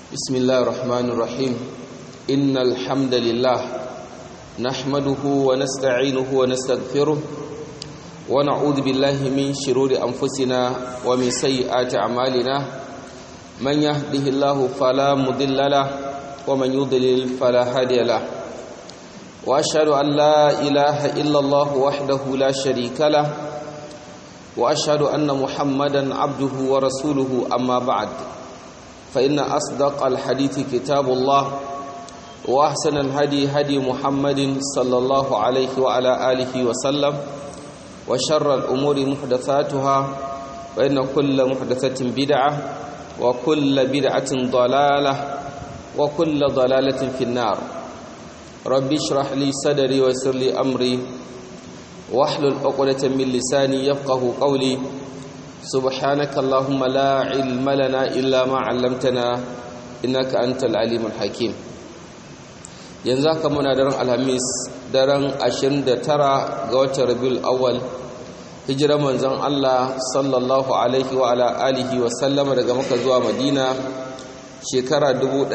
بسم الله الرحمن الرحيم إن الحمد لله نحمده ونستعينه ونستغفره ونعوذ بالله من شرور أنفسنا ومن سيئات أعمالنا من يهده الله فلا مضل له ومن يضلل فلا هادي له وأشهد أن لا إله إلا الله وحده لا شريك له وأشهد أن محمدا عبده ورسوله أما بعد فإن أصدق الحديث كتاب الله وأحسن الهدي هدي محمد صلى الله عليه وعلى آله وسلم وشر الأمور محدثاتها وإن كل محدثة بدعة وكل بدعة ضلالة وكل ضلالة في النار ربي اشرح لي صدري ويسر لي أمري واحلل عقدة من لساني يفقه قولي سبحانك اللهم لا علم لنا إلا ما علمتنا إنك أنت العليم الحكيم yanzu haka muna daren alhamis daren 29 ga watan rabiul awwal hijirar manzon Allah sallallahu alaihi wa ala alihi wa sallama daga maka zuwa madina shekara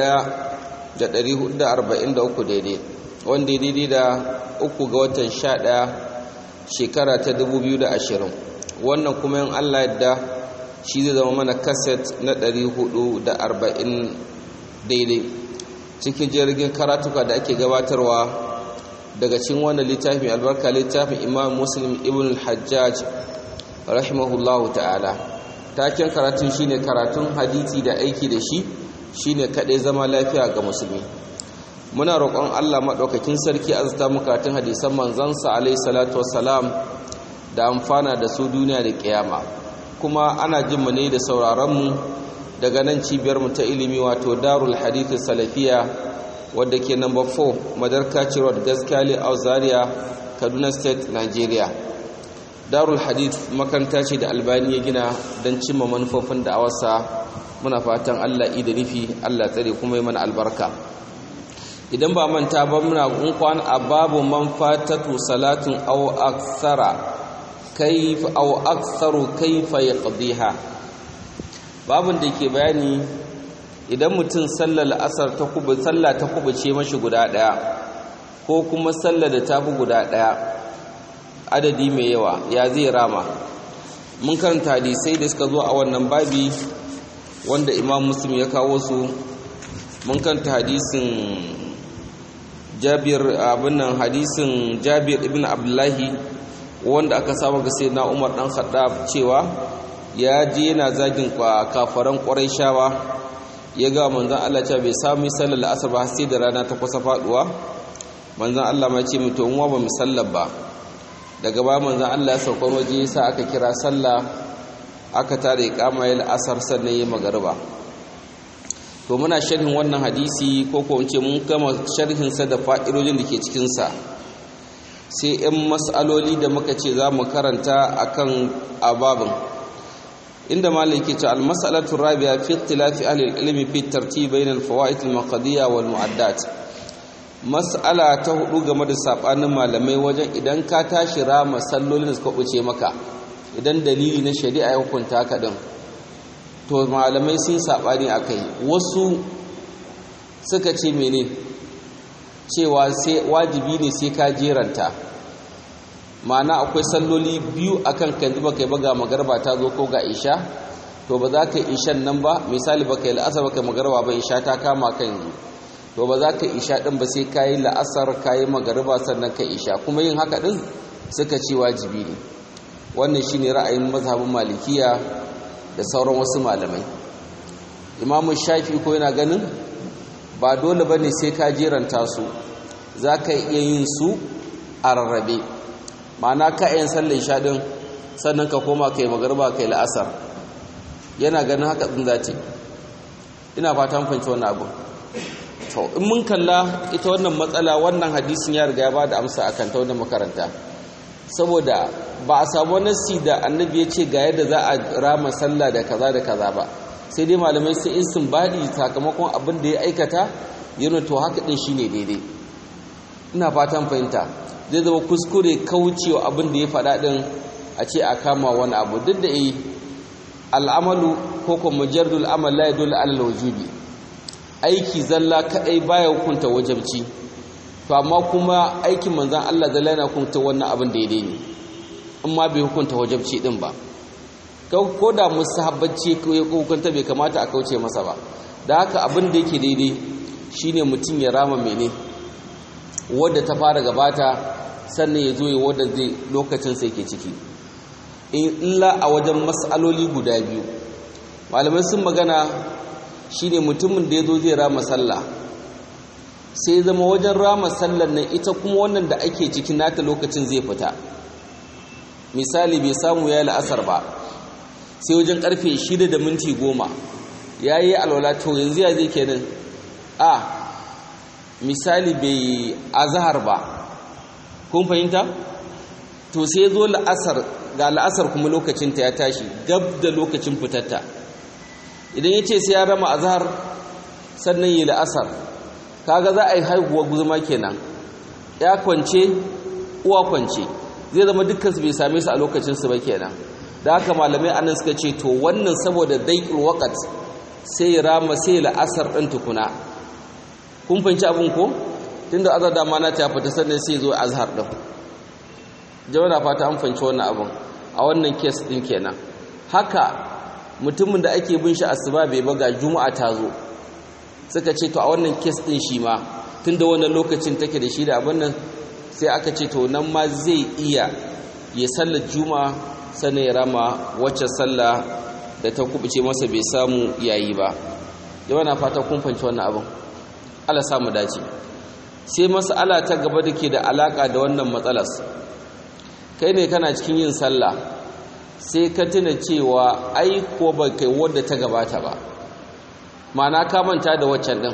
1443 daidai wanda daidai da uku ga watan 11 shekara ta 2020 wannan kuma yin Allah yadda shi zai zama mana kaset na 440 daidai cikin jirgin karatuka da ake gabatarwa daga cikin wannan littafin albarka littafin imam muslim ibn al-hajjaj rahimahullahu ta'ala taken karatun shine karatun hadisi da aiki da shi shine kadai zama lafiya ga musulmi muna roƙon Allah maɗaukakin sarki azta mu karatun hadisan manzansa alaihi salatu wassalam da amfana da su duniya da kiyama kuma ana jin mu ne da sauraron mu daga nan cibiyar mu ta ilimi wato Darul Hadith Salafiya wadda ke number 4 Madarka Road Gaskali Zaria Kaduna State Nigeria Darul Hadith makaranta ce da Albani ya gina don cimma manufofin da awarsa muna fatan Allah da nufi Allah tsare kuma yi mana albarka idan ba manta ba muna kwan a babu man fatatu salatin aw akthara kayf aw aktharu kayfa yaqdiha babun da ke bayani idan mutum sallar asar ta kubu sallah ta kubuce mashi guda daya ko kuma sallar da ta fi guda daya adadi mai yawa ya zai rama mun karanta hadisai da suka zo a wannan babi wanda imam muslim ya kawo su mun karanta hadisin jabir abin nan hadisin jabir ibn abdullahi wanda aka saba ga sai na umar dan khattab cewa ya je yana zagin kafaran shawa ya ga manzon Allah cewa bai sami sallar asar ba sai da rana ta kusa faduwa manzon Allah ma ce mutum mu ba mu sallar ba daga ba manzon Allah ya sauka waje yasa aka kira sallah aka tare kama yal asar sannan yayi magariba to muna sharhin wannan hadisi ko ko ce mun gama sharhin sa da fa'idojin da ke cikin sa sai ɗan mas'aloli da muka ce za mu karanta akan ababin inda malik ke ce al-mas'alatu rabi'a fi ikhtilafi ahli al-ilmi fi tartib bayna al-fawaid al-maqdiyya wal mu'addat mas'ala ta hudu game da sabanin malamai wajen idan ka tashi rama sallolin da suka buce maka idan dalili na shari'a ya hukunta ka din to malamai sun saɓani a kai wasu suka ce mene cewa sai wajibi ne sai ka jeranta ma'ana akwai salloli biyu akan kan zuba kai baga magarba ta zo ko ga isha to ba za ka ishan nan ba misali ba kai la'asar ba kai magarba ba isha ta kama kan yanzu to ba za ka isha din ba sai ka yi la'asar ka yi magarba sannan ka isha kuma yin haka din suka ce wajibi ne wannan shine ra'ayin mazhabin malikiya da sauran wasu malamai imamu shafi ko yana ganin ba dole ba ne sai ka jeranta su za ka iya yin su a rarrabe ma'ana ka yin sallar shaɗin sannan ka koma kai magarba kai la'asar yana ganin haka ɗin za ce ina fatan fahimci wani abu to in mun kalla ita wannan matsala wannan hadisin ya riga ya ba da amsa akan ta wannan makaranta saboda ba a samu nasi da annabi ya ce ga yadda za a rama sallah da kaza da kaza ba sai dai malamai sai in sun baɗi sakamakon abin da ya aikata yana to haka ɗin shine daidai ina fatan fahimta zai zama kuskure kaucewa abin da ya faɗa ɗin a ce a kama wani abu duk da yi al'amalu ko kuma mujarrul amal la yadullu ala al-wujubi aiki zalla kadai baya hukunta wajabci to amma kuma aikin manzan Allah zalla yana hukunta wannan abin daidai ne in ma bai hukunta wajabci din ba ko da musahabbaci ya hukunta bai kamata a kauce masa ba da haka abin da yake daidai shine mutum ya rama mene wadda ta fara gabata sannan ya zo ya wadda zai lokacin sai ke ciki in illa a wajen matsaloli guda biyu malamai sun magana shine mutumin da ya zo zai rama sallah sai zama wajen rama sallar nan ita kuma wannan da ake cikin nata lokacin zai fita misali bai samu ya la'asar ba sai wajen karfe shida da minti goma ya yi alwala to yanzu ya zai kenan a misali bai azahar ba kun fahimta to sai zo la'asar ga la'asar kuma lokacinta ya tashi gab da lokacin fitatta idan ya ce sai ya rama azahar sannan yi la'asar kaga za a yi haihuwa guzuma kenan ya kwance uwa kwance zai zama dukkan su bai same su a lokacinsu ba kenan da haka malamai anan suka ce to wannan saboda daiƙul waƙat sai ya rama sai la'asar ɗin tukuna kun fahimci abin ko tunda azar da mana ta fita sannan sai zo azhar ɗin jama'a fata an fahimci wannan abin a wannan kes ɗin kenan haka mutumin da ake bin shi asuba bai baga juma'a ta zo suka ce to a wannan kes ɗin shi ma tunda wannan lokacin take da shi da abin nan sai aka ce to nan ma zai iya ya sallar juma'a sannan ya rama wacce sallah da ta kubuce masa bai samu yayi ba jama'a na fata kun fahimci wannan abin Allah samu dace sai mas'ala ta gaba da ke da alaka da wannan matsalas kai ne kana cikin yin sallah sai ka tuna cewa ai ko ba kai wadda ta gabata ba ma'ana ka manta da waccan din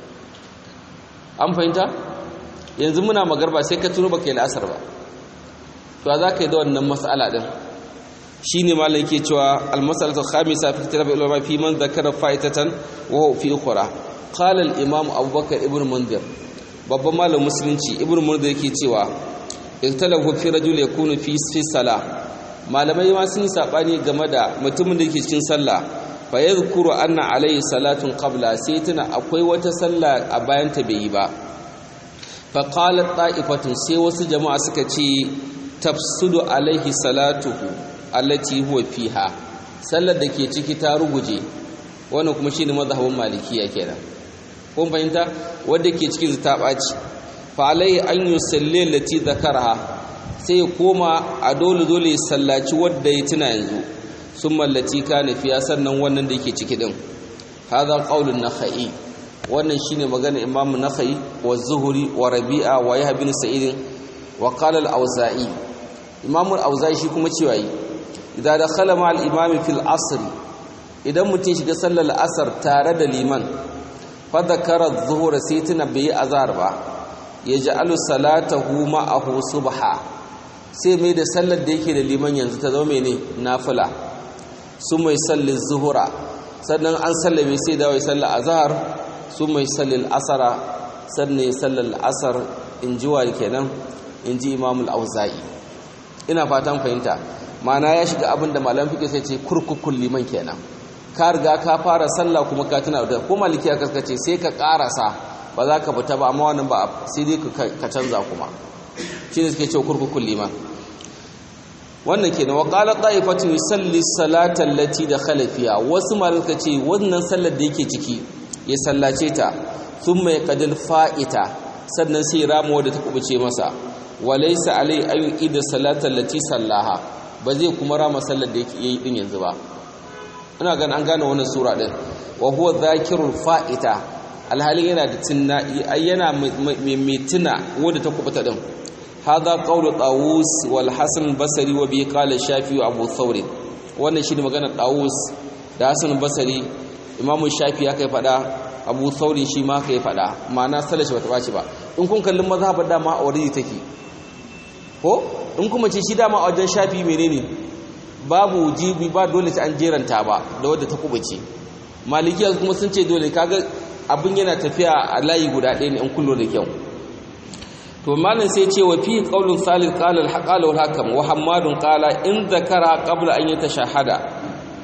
an fahimta yanzu muna magarba sai ka tuno ba kai la'asar ba to za ka yi da wannan mas'ala din shine malam yake cewa al-mas'alatu khamisa fi kitab ulama fi man zakara fa'itatan wa huwa fi ukhra qala al-imam abubakar ibn mundir babban malam musulunci ibn mundir yake cewa iktalahu fi rajul yakunu fi fi salah malamai ma sun sabani game da mutumin da yake cikin sallah fa yadhkuru anna alayhi salatun qabla sai tuna akwai wata sallah a bayan ta bai yi ba fa qalat ta'ifatun sai wasu jama'a suka ce tafsudu alaihi salatuhu allati huwa fiha sallar da ke ciki ta ruguje wannan kuma shine mazhabin malikiya kenan kun fahimta wanda ke cikin ta baci fa alai an yusalli allati zakaraha sai ya koma a dole dole sallaci wanda ya tuna yanzu summa allati kana fiya sannan wannan da yake ciki din hadha qaulun nakhai wannan shine magana imamu nakhai wa zuhuri wa rabi'a wa yahya bin sa'id wa qala al-auza'i imamu al-auza'i shi kuma cewa yi idan dakhala ma al-imami fil asr idan mutum shiga sallar asar tare da liman fa dhakara adh-dhuhra sai tuna bai azhar ba yaj'alu salatahu ma'ahu subha sai mai da sallar da yake da liman yanzu ta zama mene nafila su mai sallar zuhura sannan an sallame sai da wai sallar azhar su mai sallar asara sannan sallar asar in ji wa kenan in ji imamul auza'i ina fatan fahimta mana ya shiga abin da malam fiƙe sai ce kurkukun liman kenan ka riga ka fara sallah kuma ka tuna da ko maliki ya kaskace sai ka karasa ba za ka fita ba amma wannan ba sai dai ka canza kuma shi ne suke cewa kurkukun liman wannan kenan wa qala ta'ifatu yusalli salata allati dakhala fiha wasu malaka ce wannan sallar da yake ciki ya sallace ta thumma yaqdil fa'ita sannan sai ramo wadda ta kubuce masa walaysa alai ayu ida salata allati sallaha ba zai kuma rama sallar da yake yi din yanzu ba ina gan an gane wannan sura din wa huwa dhakirul fa'ita alhalin yana da tunna yana mai tuna wadda ta kubuta din هذا قول طاووس والحسن البصري وبه قال الشافعي وابو ثور wannan shine magana Dawus da Hassan Basri Imam Shafi ya kai fada Abu Thawri shi ma kai fada ma'ana salashi bata baci ba in kun kallin mazhabar dama a wuri take ko in kuma ce shi dama a wajen Shafi menene babu jibi ba dole ta an jeranta ba da wadda ta kubace Malikiya kuma sun ce dole kaga abin yana tafiya a layi guda ɗaya ne in kullo da kyau to malam sai ce wa fi qaulun salil qala al-haqala wal hakam wa hammadun qala in zakara qabla an yatashahada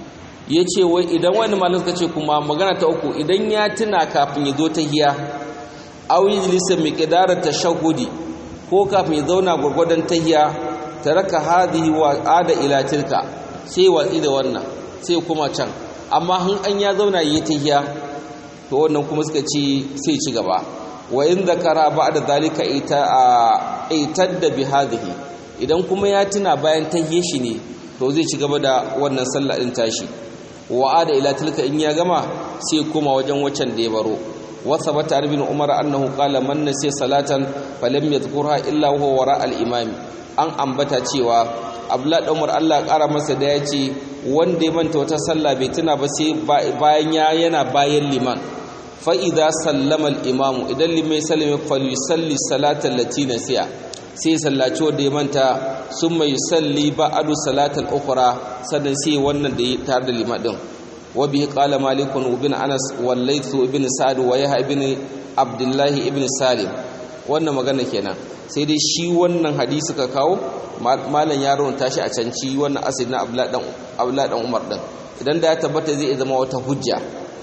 ya ce wai idan wani malin suka ce kuma magana ta uku idan ya tuna kafin ya zo ta hiya auyi jilisa mai ƙidarar ta shahudi ko kafin ya zauna gwargwadon ta hiya ta raka hadihi wa ada ila tilka sai watsi da wannan sai kuma can amma hun an ya zauna yi ta hiya to wannan kuma suka ce sai ci gaba wa in zakara ba da zalika ita a itar da bi hadihi idan kuma ya tuna bayan ta hiye shi ne to zai ci gaba da wannan sallah din tashi wa'ada ila tilka in ya gama sai koma wajen waccan da ya baro wasa bata ibn umar annahu qala man nasiya salatan falam yadhkurha illa huwa wara al imam an ambata cewa abdullah dan umar Allah kara masa da yace wanda ya manta wata sallah bai tuna ba sai bayan ya yana bayan liman fa idza sallama al imam idan limai sallama falyusalli salatan lati nasiya sai sallaci wanda ya manta sun mai salli ba'adu salatal ukhra sannan sai wannan da ya tare da limadin wa bihi qala malikun ibn anas wal layth ibn sa'd wa yahya ibn abdullah ibn salim wannan magana kenan sai dai shi wannan hadisi ka kawo malam ya rawanta shi a can ci wannan asali na abdullah dan abdullah dan umar din idan da ya tabbata zai zama wata hujja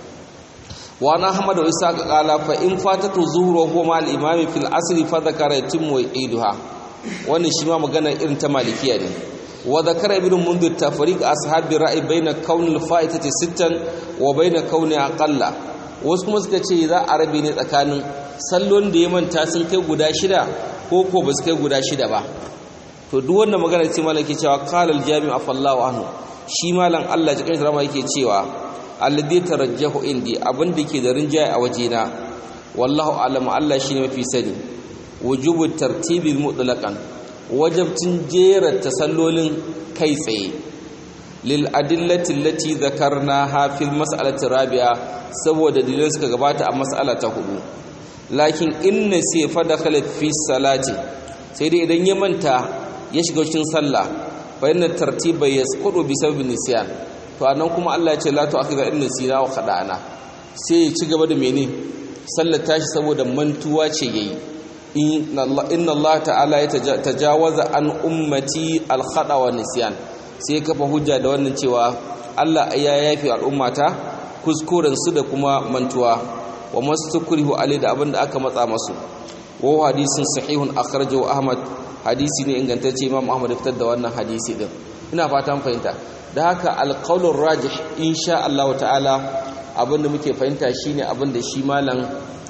wa na ahmad wa isa qala fa in fatatu zuhru huwa ma al imam fil asr fa dhakara yatimmu iduha wannan shi ma magana irin ta malikiya ne wa dhakara ibn mundir tafriq ashabi ra'i baina kawn al fa'itati sittan wa baina kauni aqalla wasu kuma suka ce za a rabe ne tsakanin sallon da ya manta sun kai guda shida ko ko ba su kai guda shida ba to duk wannan magana ce malaki cewa qala al jami' afallahu anhu shi malam Allah ya kai rama yake cewa alladhi tarajjahu indi abin da ke da rinjaye a wajena wallahu a'lamu Allah shine mafi sani wujubu tartibi mutlaqan wajabtin jera tasallolin kai tsaye lil adillati allati dhakarnaha fil mas'alati rabi'a saboda dalilan suka gabata a mas'ala ta hudu lakin inna sai fa dakhala fi salati sai dai idan ya manta ya shiga cikin sallah fa inna tartiba yasqutu bi sababin nisyan to anan kuma Allah ya ce la tu'akhidha in nasina wa khada'ana sai ya ci gaba da mene sallar tashi saboda mantuwa ce yayi inna Allah ta'ala ya tajawaza an ummati al-khada wa nisyan sai kafa hujja da wannan cewa Allah ya yafi al'ummata kuskuren su da kuma mantuwa wa mastukrihu alai da abinda aka matsa masu wa hadisin sahihun akhrajahu Ahmad hadisi ne ingantacce Imam Ahmad ya fitar da wannan hadisi din ina fatan fahimta da haka alqaulur rajih insha Allah ta'ala abinda muke fahimta shine abinda shi malam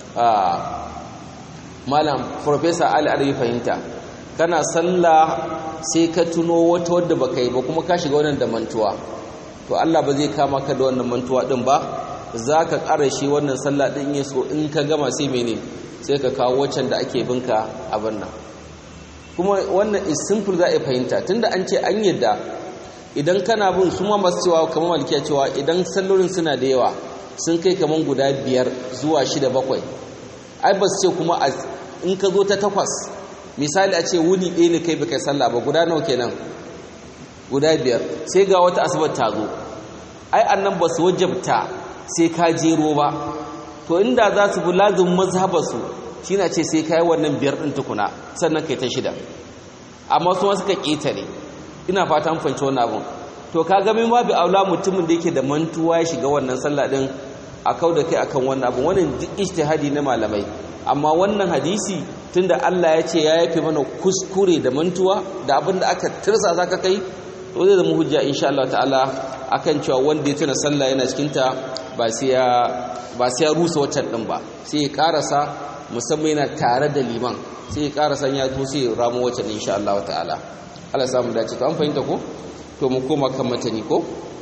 malam professor Ali Arabi fahimta kana sallah sai ka tuno wata wadda baka yi ba kuma ka shiga wannan da mantuwa to Allah ba zai kama ka da wannan mantuwa din ba zaka ƙara shi wannan sallah din ya so in ka gama sai mene sai ka kawo waccan da ake binka abin nan kuma wannan is simple za a fahimta tunda an ce an yadda idan kana bin su ma masu cewa kamar malikiya cewa idan sallolin suna da yawa sun kai kamar guda biyar zuwa shida bakwai ai ba su ce kuma in ka zo ta takwas misali a ce wuni ɗaya ne kai baka sallah ba guda nawa kenan guda biyar sai ga wata asibar ta zo ai annan ba su wajabta sai ka jero ba to inda za su bi lazim mazhabarsu shi na ce sai ka yi wannan biyar ɗin tukuna sannan kai ta shida amma su ma suka ƙetare ina fata an fahimci wannan abun to ka ga min babu aula mutumin da yake da mantuwa ya shiga wannan sallah din a kau da kai akan wannan abun wannan duk ijtihadi na malamai amma wannan hadisi tunda Allah ya ce ya yafe mana kuskure da mantuwa da abin da aka tirsa zaka kai to zai zama hujja insha Allah ta'ala akan cewa wanda ya tuna sallah yana cikin ta ba sai ya ba sai ya rusa waccan din ba sai ya karasa musamman yana tare da liman sai ya karasa ya zo sai ya ramo waccan insha Allah ta'ala Allah samu dace to an fahimta ko to mu koma kan matani ko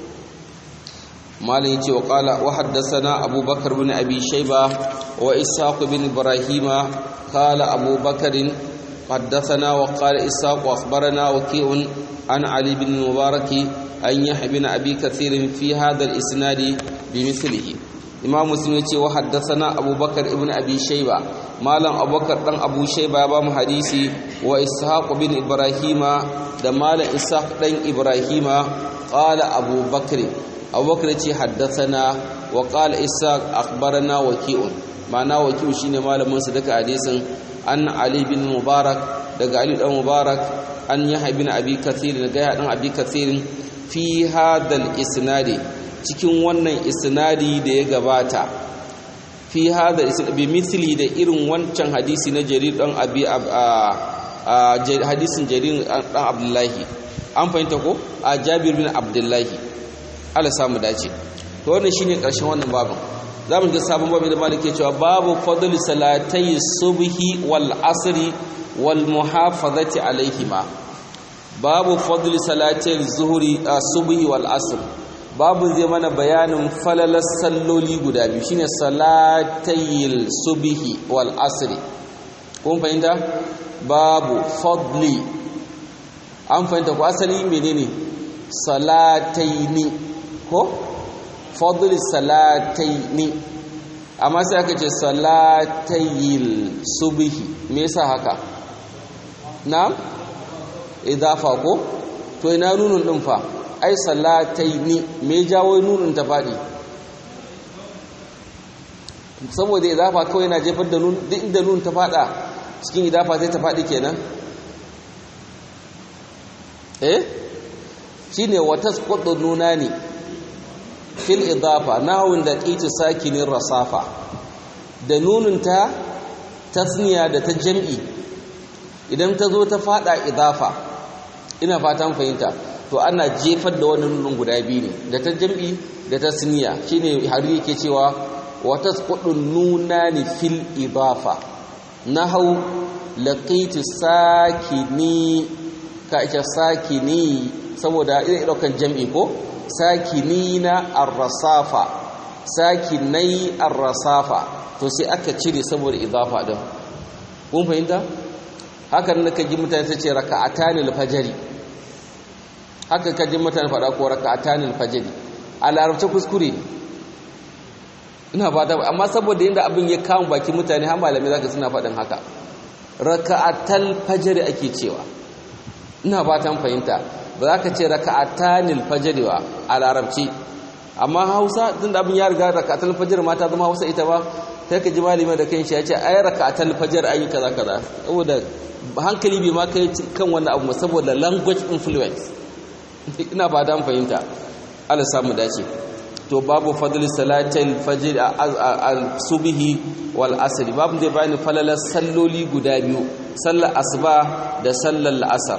malin yace wa qala wa haddathana abubakar bin abi shayba wa ishaq bin ibrahima qala abubakar حدثنا وقال إساق وأخبرنا وكيء عن علي بن المبارك أن يحيى بن أبي كثير في هذا الإسناد بمثله إمام مسلم يقول وحدثنا أبو بكر ابن أبي شيبة مالا أبو بكر بن أبو شيبة بام حديثي وإسحاق بن إبراهيم دمال إسحاق بن إبراهيم قال أبو بكر أبو بكر حدثنا وقال إسحاق أخبرنا وكيء معناه وكيء شيني مالا من صدق حديث an ali bin mubarak daga ali dan mubarak an yahya bin abi kathir daga yahya dan abi kathir fi hadal isnadi cikin wannan isnadi da ya gabata fi hada bi mithli da irin wancan hadisi na jarir dan abi hadisin jarir dan abdullahi an fahimta ko a jabir bin abdullahi Allah samu dace to wannan shine karshen wannan babin zamu ga sabon babu da malike cewa babu fadl salatai subhi wal asri wal muhafazati alaihima babu fadl salatai zuhri subhi wal asr babu zai mana bayanin falalar salloli guda biyu shine salatayil subhi wal asri kun fahimta babu fadli an fahimta ko asali menene salataini ko fadli salataini amma sai aka ce salatayil subhi me yasa haka na idafa ko to ina nunun din fa ai salataini me jawo nunun ta fadi saboda idafa kawai yana jefar da nun duk inda nun ta fada cikin idafa sai ta fadi kenan eh shine watasqutu nunani fil idafa nahwun da qiti sakinin rasafa da nunun ta tasniya da ta jam'i idan ta zo ta fada idafa ina fatan fahimta to ana jefar da wani nunun guda biyu ne da ta jam'i da ta tasniya shine har yake cewa watasqutu nunani fil idafa nahwu laqitu sakini ka ita sakini saboda ina daukan jam'i ko sakinina ar-rasafa sakinai ar-rasafa to sai aka cire saboda idafa din kun fahimta hakan naka ji mutane sai ce raka'atanil fajri haka ka ji mutane fada ko raka'atanil fajri a larabci kuskure ina fata amma saboda yanda abin ya kawo baki mutane har malamai zaka suna faɗin haka raka'atal fajri ake cewa ina fatan fahimta ba za ka ce raka'atanil fajr ba a larabci amma Hausa tunda abin ya riga raka'atul fajr ma ta zama Hausa ita ba sai ka ji malami da kanshi ya ce ai raka'atul fajr ayi kaza kaza saboda hankali bai ma kai kan wannan abu saboda language influence ina fatan fahimta Allah samu dace to babu fadli salatil fajr al-subhi wal asr babu zai bani falalar salloli guda biyu sallar asuba da sallar asar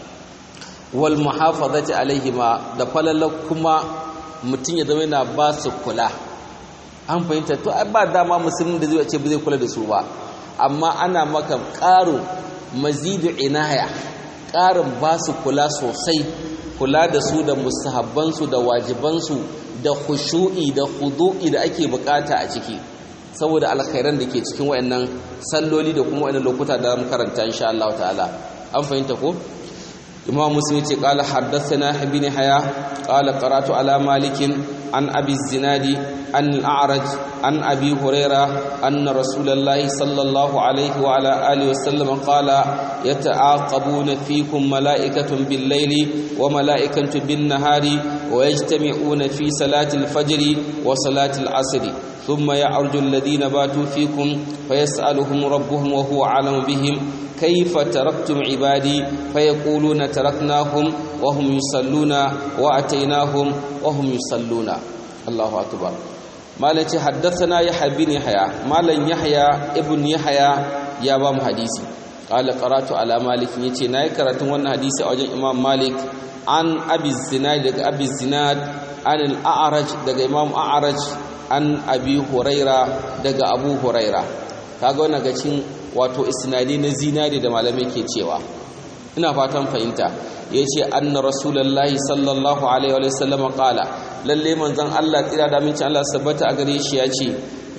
wal muhafazati alaihima da falalar kuma mutum ya zama yana ba su kula an fahimta to ba dama musulmin da zai ce ba zai kula da su ba amma ana maka ƙarin mazidu inaya ƙarin ba su kula sosai kula da su da musahabbansu da wajibansu da khushu'i da khudu'i da ake bukata a ciki saboda alkhairan da ke cikin wayannan salloli da kuma wayannan lokuta da mu karanta insha Allah ta'ala an fahimta ko imam muslim ce qala haddathana ibn haya qala qara'tu ala malik an abi zinadi an al-a'raj an abi huraira anna rasulullahi sallallahu alaihi wa ala alihi wa sallam qala yata'aqabuna fikum mala'ikatun bil-layli wa mala'ikatun bin-nahari wa yajtami'una fi salati al-fajr wa salati al-'asr ثم يعرج الذين باتوا فيكم فيسألهم ربهم وهو أعلم بهم كيف تركتم عبادي فيقولون تركناهم وهم يصلون وأتيناهم وهم يصلون الله أكبر مالك حدثنا يحيى بن يحيى مالك يحيى ابن يحيى يا بام حديثي قال قرأت على مالك يتي ناي قرأت وانا حديثي أوجه إمام مالك عن أبي الزناد أبي الزناد عن الأعرج دقى إمام أعرج an abi huraira daga abu huraira kaga wannan ga cin wato isnadi na zinari da malamai ke cewa ina fatan fahimta yace anna rasulullahi sallallahu alaihi wa sallam qala lalle manzon Allah tsira da minci Allah sabbata a gare shi yace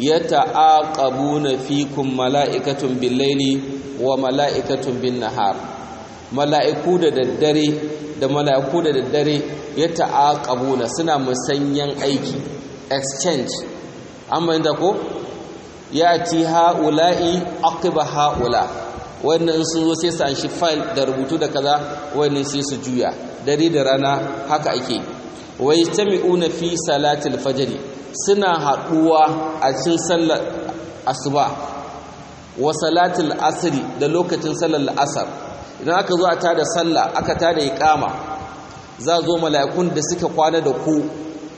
yata'aqabuna fikum mala'ikatun bil-laili wa mala'ikatun bin-nahar mala'iku da daddare da mala'iku da daddare yata'aqabuna suna musanyan aiki exchange an bayyana ko ya ti ha'ula'i aqiba ha'ula wannan sun zo sai su an shi file da rubutu da kaza wannan sai su juya dare da rana haka ake wai tami'una fi salatil fajr suna haduwa a cikin sallar asuba wa salatil asri da lokacin sallar asar idan aka zo a tada sallah aka tada iqama za zo mala'ikun da suka kwana da ku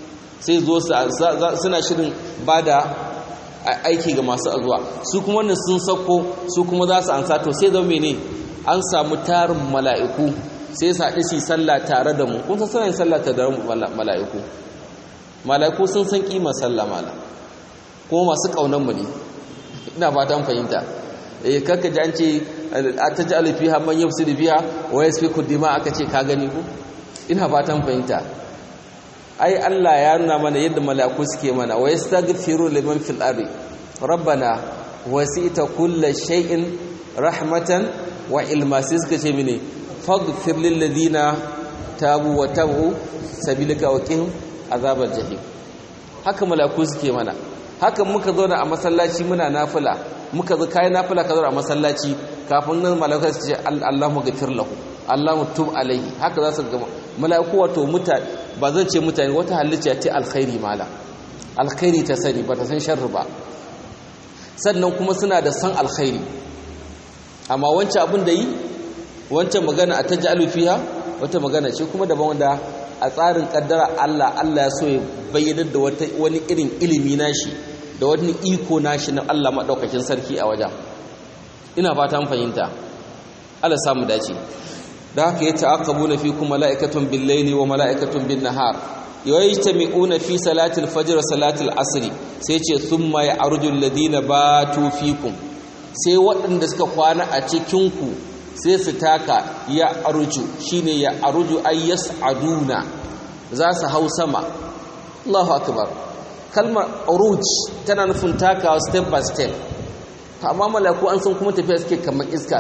sai zo suna shirin ba da aiki ga masu azuwa su kuma wannan sun sako su kuma za su ansa to sai zama ne an samu tarin mala'iku sai su haɗu su sallah tare da mu kun san suna yin sallah tare da mala'iku mala'iku sun san kima sallah mala kuma masu ƙaunar mu ne ina fatan fahimta eh kakka ji an ce ta ji alifiha man yafsidu biha wa yasfiku dima aka ce ka gani ku ina fatan fahimta ai Allah ya nuna mana yadda mala'iku suke mana wa yastaghfiru liman fil ardi rabbana wasita kulli shay'in rahmatan wa ilma sai suka ce mini faghfir lil ladina tabu wa tabu sabilaka wa qihim azabal jahim haka mala'iku suke mana haka muka zauna a masallaci muna nafila muka zo kai nafila ka zauna a masallaci kafin nan mala'iku su ce Allahumma ghafir lahu Allahumma tub alaihi haka za su gama mala'iku wato mutane ba zan ce mutane wata halitta ce alkhairi mala alkhairi ta sani ba ta san sharri ba sannan kuma suna da san alkhairi amma wancan abin da yi wancan magana a taj'alu fiha wata magana ce kuma daban wanda a tsarin kaddara Allah Allah ya so ya bayyana da wata wani irin ilimi nashi da wani iko nashi na Allah madaukakin sarki a wajen ina fata mun fahimta Allah samu dace da haka ya ta'aqabuna fikum mala'ikatun bil-laili wa mala'ikatun bin-nahar yajtami'una fi salatil fajr wa salatil asr sai ce thumma ya'ruju alladhina batu fikum sai waɗanda suka kwana a cikin ku sai su taka ya arju shine ya arju ay yas'aduna za su hau sama Allahu akbar kalmar uruj tana nufin takawa step by step amma malaku an san kuma tafiya suke kamar iska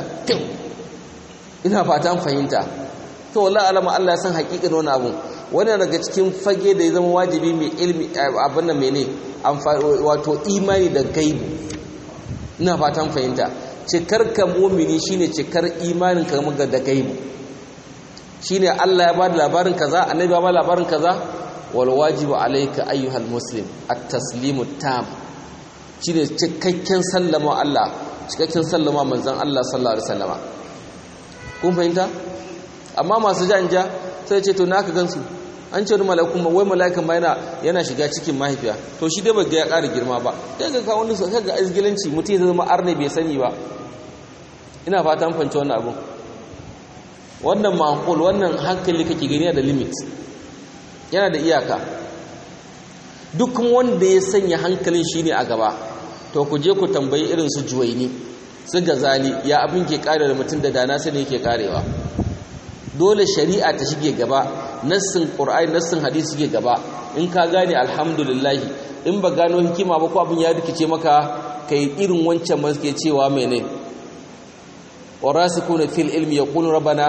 ina fatan fahimta to wallahi alama Allah ya san hakikin wani abu wannan daga cikin fage da ya zama wajibi mai ilmi abin nan mene wato imani da gaibu ina fatan fahimta cikar ka mu'mini shine cikar imanin ka ga da gaibu shine Allah ya bada labarin kaza annabi ya bada labarin kaza wal wajibu alayka ayyuhal muslim at-taslimu tam shine cikakken sallama Allah cikakken sallama manzon Allah sallallahu alaihi wasallama kun fahimta amma masu janja sai ce to naka gansu an ce mala'ikun ma wai mala'ikan ma yana yana shiga cikin mahaifiya to shi dai bai ga ya ƙara girma ba sai ga ka wani sai ga izgilanci mutum ya zama arne bai sani ba ina fata an fahimci wannan abun wannan maqul wannan hankali kake gani da limit yana da iyaka duk wanda ya sanya hankalin shine a gaba to ku je ku tambayi irin su juwaini su gazali ya abin ke kare da mutum da dana sani yake karewa dole shari'a ta shige gaba nassin qur'ani nassin hadisi shige gaba in ka gane alhamdulillah in ba gano hikima ba ko abin ya rikice maka kai irin wancan ma suke cewa mene warasikuna fil ilmi yaqulu rabbana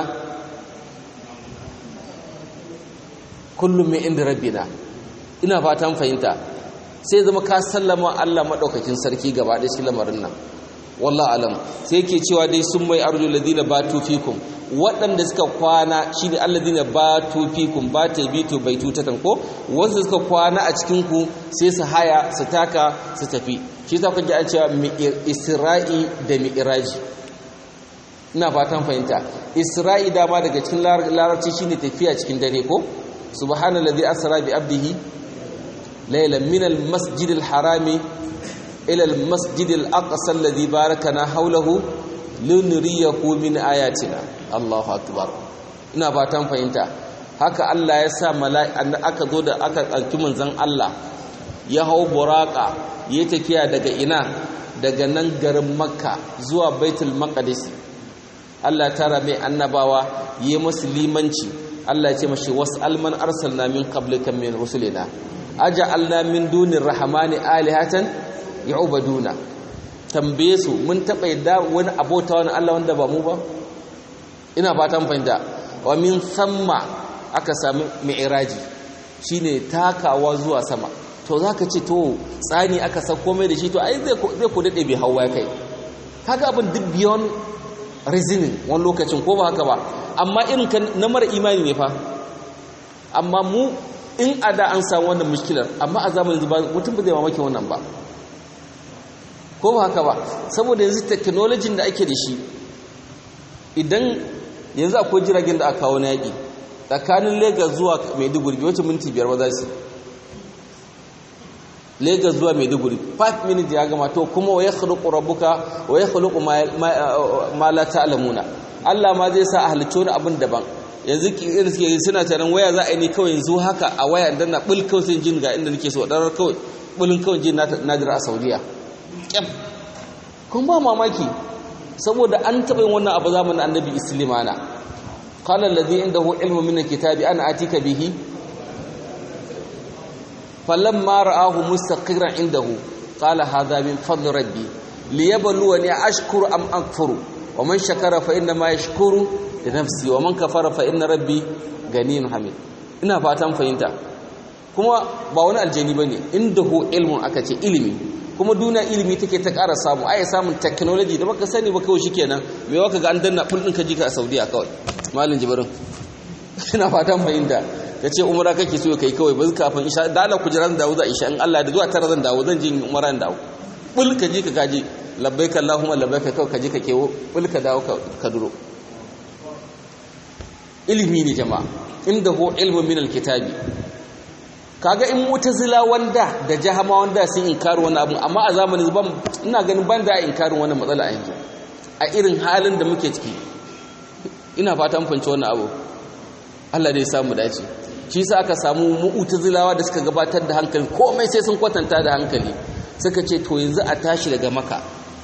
kullum min inda rabbina ina fatan fahimta sai zama ka sallama Allah madaukakin sarki gaba da shi lamarin nan wallah alam sai yake cewa dai sun mai arju ladina batu fikum waɗanda suka kwana shine alladina batu fikum ba ta bitu bai tutatan ko wasu suka kwana a cikin ku sai su haya su taka su tafi shi ta kuje an cewa isra'i da mi'raji ina fatan fahimta isra'i dama daga cikin larabci shine tafiya cikin dare ko subhanallazi asra bi abdihi laylan min al-masjidil harami إلى المسجد الأقصى الذي باركنا حوله لنريه من آياتنا الله أكبر ina fatan fahimta haka Allah ya sa mala'ika aka zo da aka ɗauki manzon Allah ya hau buraka ya tafiya daga ina daga nan garin Makka zuwa Baitul Maqdis Allah tara mai annabawa yi musu limanci Allah ya ce mashi was'al man arsalna min qablika min rusulina aja'alna min dunir rahmani alihatan ya'ubaduna tambaye su mun taba yadda wani abota wani Allah wanda ba mu ba ina fatan fahimta wa min samma aka sami mi'raji shine takawa zuwa sama to zaka ce to tsani aka san komai da shi to ai zai zai ku dade bai hawa kai kaga abin duk beyond reasoning wani lokacin ko ba haka ba amma irin kan na mara imani ne fa amma mu in ada an samu wannan mushkilar amma a zamanin zuba mutum ba zai mamaki wannan ba ko ba haka ba saboda yanzu technology da ake da shi idan yanzu akwai jiragen da aka kawo na yaƙi tsakanin lagos zuwa maiduguri wacce minti biyar ba za su Lagos zuwa Maiduguri 5 minutes ya gama to kuma wa yakhluqu rabbuka wa yakhluqu ma la ta'lamuna Allah ma zai sa a halicci wani abin daban yanzu irin suke suna taron waya za a yi ne kawai yanzu haka a waya dan na bul kawai sai jin ga inda nake so darar kawai bulin kawai jin na jira a Saudiya kyam kun ba mamaki saboda an taɓa yin wannan abu zamanin annabi islimana qala allazi indahu ilmu min alkitabi ana atika bihi falamma ra'ahu mustaqiran indahu qala hadha min fadli rabbi liyabluwani ashkuru am akfuru wa man shakara fa inna ma yashkuru li nafsi wa man kafara fa inna rabbi ganiyun hamid ina fatan fahimta kuma ba wani aljani bane indahu ilmun aka ce ilimi kuma duniya ilimi take ta ƙara samu ai samun technology da baka sani ba kawai shikenan me waka ga an danna full din ka jika a Saudiya kawai malin jibrin ina fatan fahimta kace umra kake so kai kawai ba kafin isha da Allah kujeran dawo za isha in Allah da zuwa tara zan dawo zan je umra dan dawo bul ka ji ka gaji labbaika allahumma labbaika kawai ka ji ka kewo bul ka dawo ka duro ilimi ne jama'a inda hu ilmu min alkitabi kaga in mutazila wanda da jahama wanda sun inkari wani abu amma a zamanin ban ina ganin ban da inkarin wannan matsala a yanzu a irin halin da muke ciki ina fata mun fahimci wannan abu Allah dai samu dace shi yasa aka samu mu'tazilawa da suka gabatar da hankali komai sai sun kwatanta da hankali suka ce to yanzu a tashi daga maka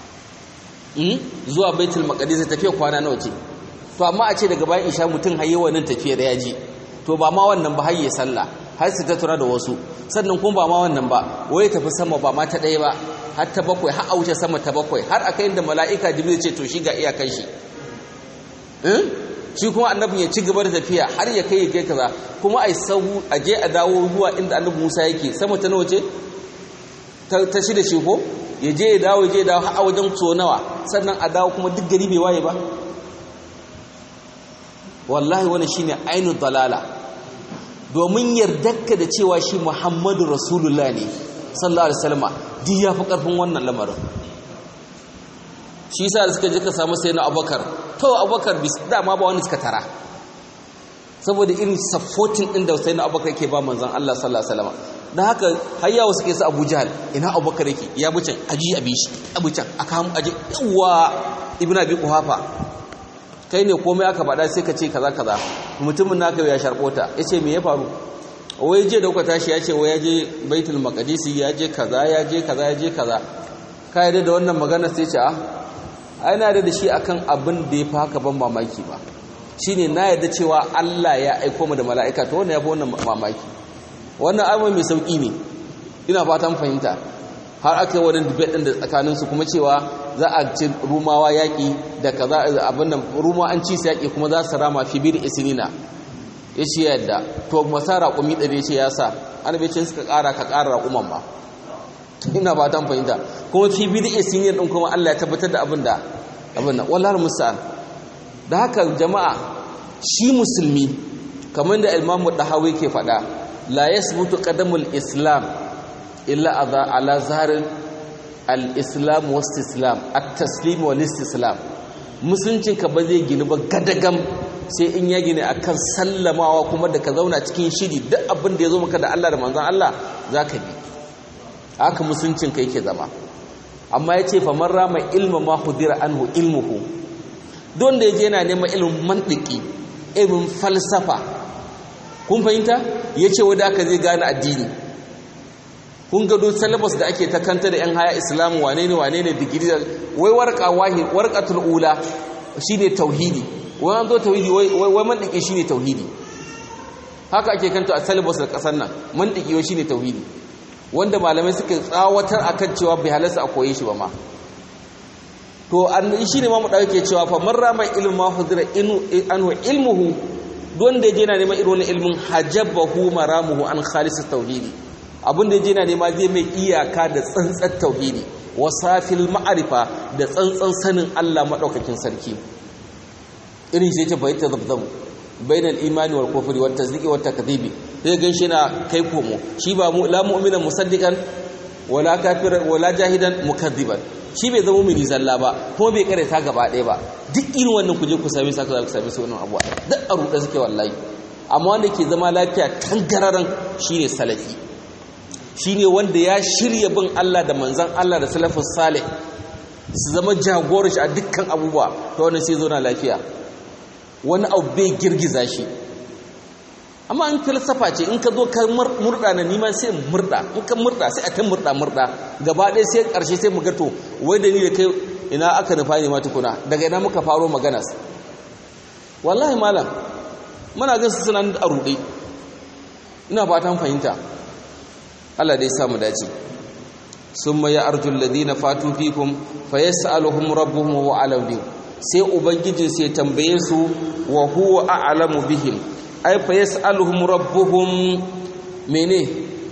zuwa baitul maqdis tafiya kwana nawa ce to amma a ce daga bayan isha mutum haye wannan tafiya da yaji to ba ma wannan ba hayye sallah har su ta tura da wasu sannan kuma ba ma wannan ba wai tafi sama ba ma ta ɗaya ba har ta bakwai har a wuce sama ta bakwai har aka inda mala'ika jibril ce to shi ga iyakan shi shi kuma annabin ya ci gaba da tafiya har ya kai ya kai kaza kuma ai sahu a je a dawo zuwa inda annabi Musa yake sama ta nawa ce ta shi da shi ko ya je ya dawo ya je ya dawo har a wajen so nawa sannan a dawo kuma duk gari bai waye ba wallahi wannan shine ainu dalala domin yardarka da cewa shi Muhammadu Rasulullah ne sallallahu alaihi wasallam duk yafi karfin wannan lamarin shi yasa da suka je ka samu sai na Abubakar to Abubakar bis dama ba wani suka tara saboda irin supporting din da sai na Abubakar yake ba manzon Allah sallallahu alaihi wasallam dan haka har yawo suke su Abu Jahl ina Abubakar yake ya bucin aji abi shi abucan aka mu aje yawa Ibn Abi Quhafa kai ne komai aka faɗa sai ka ce kaza kaza mutumin naka ya sharbota yace me ya faru wai je da kuka tashi yace wai ya je Baitul Maqdis ya je kaza ya je kaza ya je kaza kai da wannan magana sai ce a ai na da shi akan abin da ya fi haka ban mamaki ba shine na yarda cewa Allah ya aiko mu da mala'ika to wannan ya fi wannan mamaki wannan abu mai sauki ne ina fatan fahimta har aka yi wani debate din da tsakanin su kuma cewa za a ci rumawa yaki da kaza abin nan ruma an ci su yaki kuma za su rama fi bir isnina yace yadda to masara raƙumi ɗari yace ya sa annabi ce suka ƙara ka ƙara raƙuman ba ina fatan fahimta kuma fi bid'a sinin din kuma Allah ya tabbatar da abin da abin nan wallahi musta'an da haka jama'a shi musulmi kamar da Imam Dahawi ke faɗa la yasbutu qadamul islam illa adha ala zahril al-islam wa istislam at-taslim wal istislam musuncin ka ba zai gini ba gadagam sai in ya gine akan sallamawa kuma da ka zauna cikin shiri duk abin da ya zo maka da Allah da manzon Allah zaka bi haka musuncin ka yake zama amma ya ce famar rama ilma ma hudira anhu ilmuhu don da ya je yana neman ilimin mantiki ilimin falsafa kun fahimta ya ce wadda aka zai gane addini kun gado salabas da ake takanta da yan haya islamu wane ne wane ne digiri wai warka wahi warqatul ula shine tauhidi wai an zo tauhidi wai mantiki shine tauhidi haka ake kanta a salabas da kasar nan mantiki wai shine tauhidi wanda malamai suka tsawatar akan cewa bai halarsa a koyi shi ba ma to an shi ne ma mu dauke cewa fa man rama ilmu ma hudira anhu ilmuhu don da yaje yana neman irin wannan ilmin hajabahu maramuhu an khalis tauhidi abin da yaje yana nema zai mai iyaka da tsantsar tauhidi wasafil ma'arifa da tsantsan sanin Allah madaukakin sarki irin shi yake bayyana zabzabu bainal imani wal kufri wat tasdiqi wat takdhibi sai gan shi na kai komo shi ba mu la mu'mina musaddiqan wala kafir wala jahidan mukaddiban shi bai zama mini zalla ba kuma bai karanta gaba ɗaya ba duk irin wannan kuje ku same saka za ku same su wannan abuwa duk a ruɗe suke wallahi amma wanda ke zama lafiya tangararan shine salafi shine wanda ya shirya bin Allah da manzan Allah da salafus salih su zama jagorar shi a dukkan abubuwa ta wannan sai zo na lafiya wani abu bai girgiza shi amma in falsafa ce in ka zo ka murda na nima sai murda in ka murda sai a ta murda murda gaba ɗaya sai ƙarshe sai mu gato wai da ni da kai ina aka nufa ne ma tukuna daga ina muka faro maganas wallahi malam muna gan su suna a ruɗe ina fatan fahimta Allah dai samu dace summa ya arjul ladina fatu fikum fayas'aluhum rabbuhum wa a'lamu bihim sai ubangijin sai tambaye su wa huwa a'lamu bihim ay fayas'aluhum rabbuhum mene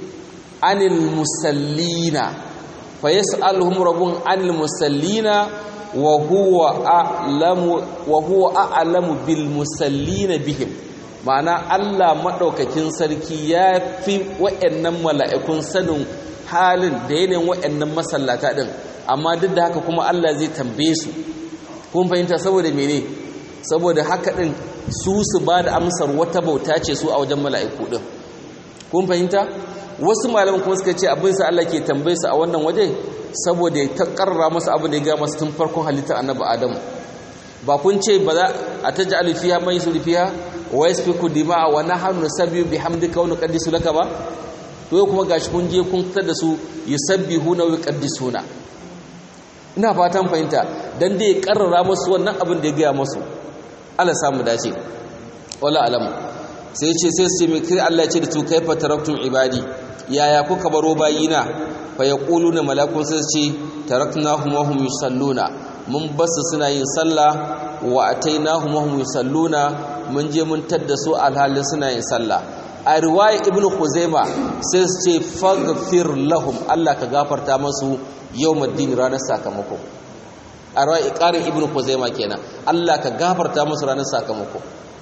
anil musallina fayas'aluhum rabbuhum anil musallina wa huwa a'lamu wa huwa a'lamu bil musallina bihim ma'ana Allah maɗaukakin sarki ya fi wa'annan mala'ikun sanin halin da yanayin wa'annan masallata ɗin amma duk da haka kuma Allah zai tambaye su kun fahimta saboda mene saboda haka ɗin su su ba da amsar wata bauta ce su a wajen mala'iku ɗin kun fahimta wasu malaman kuma suka ce abin sa Allah ke tambaye su a wannan waje saboda ya ta karra masu abin da ya gama su tun farkon halittar annabi adamu ba kun ce ba za a ta ja'alu fiha man yusri fiha wa yasfiku dima'a wa nahnu nusabbihu bihamdika wa nuqaddisu laka ba to kuma gashi kun je kun fitar da su yusabbihuna wa yuqaddisuna ina fatan fahimta dan dai karrara musu wannan abin da ya gaya musu Allah samu dace wala alam sai ce sai su mai kai Allah ya ce da tu kaifa taraktum ibadi yaya kuka baro bayina fa yaquluna malakun sai ce taraknahum wa hum yusalluna mun basu suna yin sallah wa atainahum wa hum yusalluna mun je mun tadda su alhalin suna yin sallah a riwaya ibn khuzaima sai su ce faghfir lahum Allah ka gafarta masu yawmuddin ranar sakamako a riwaya iqarin ibn khuzaima kenan Allah ka gafarta masu ranar sakamako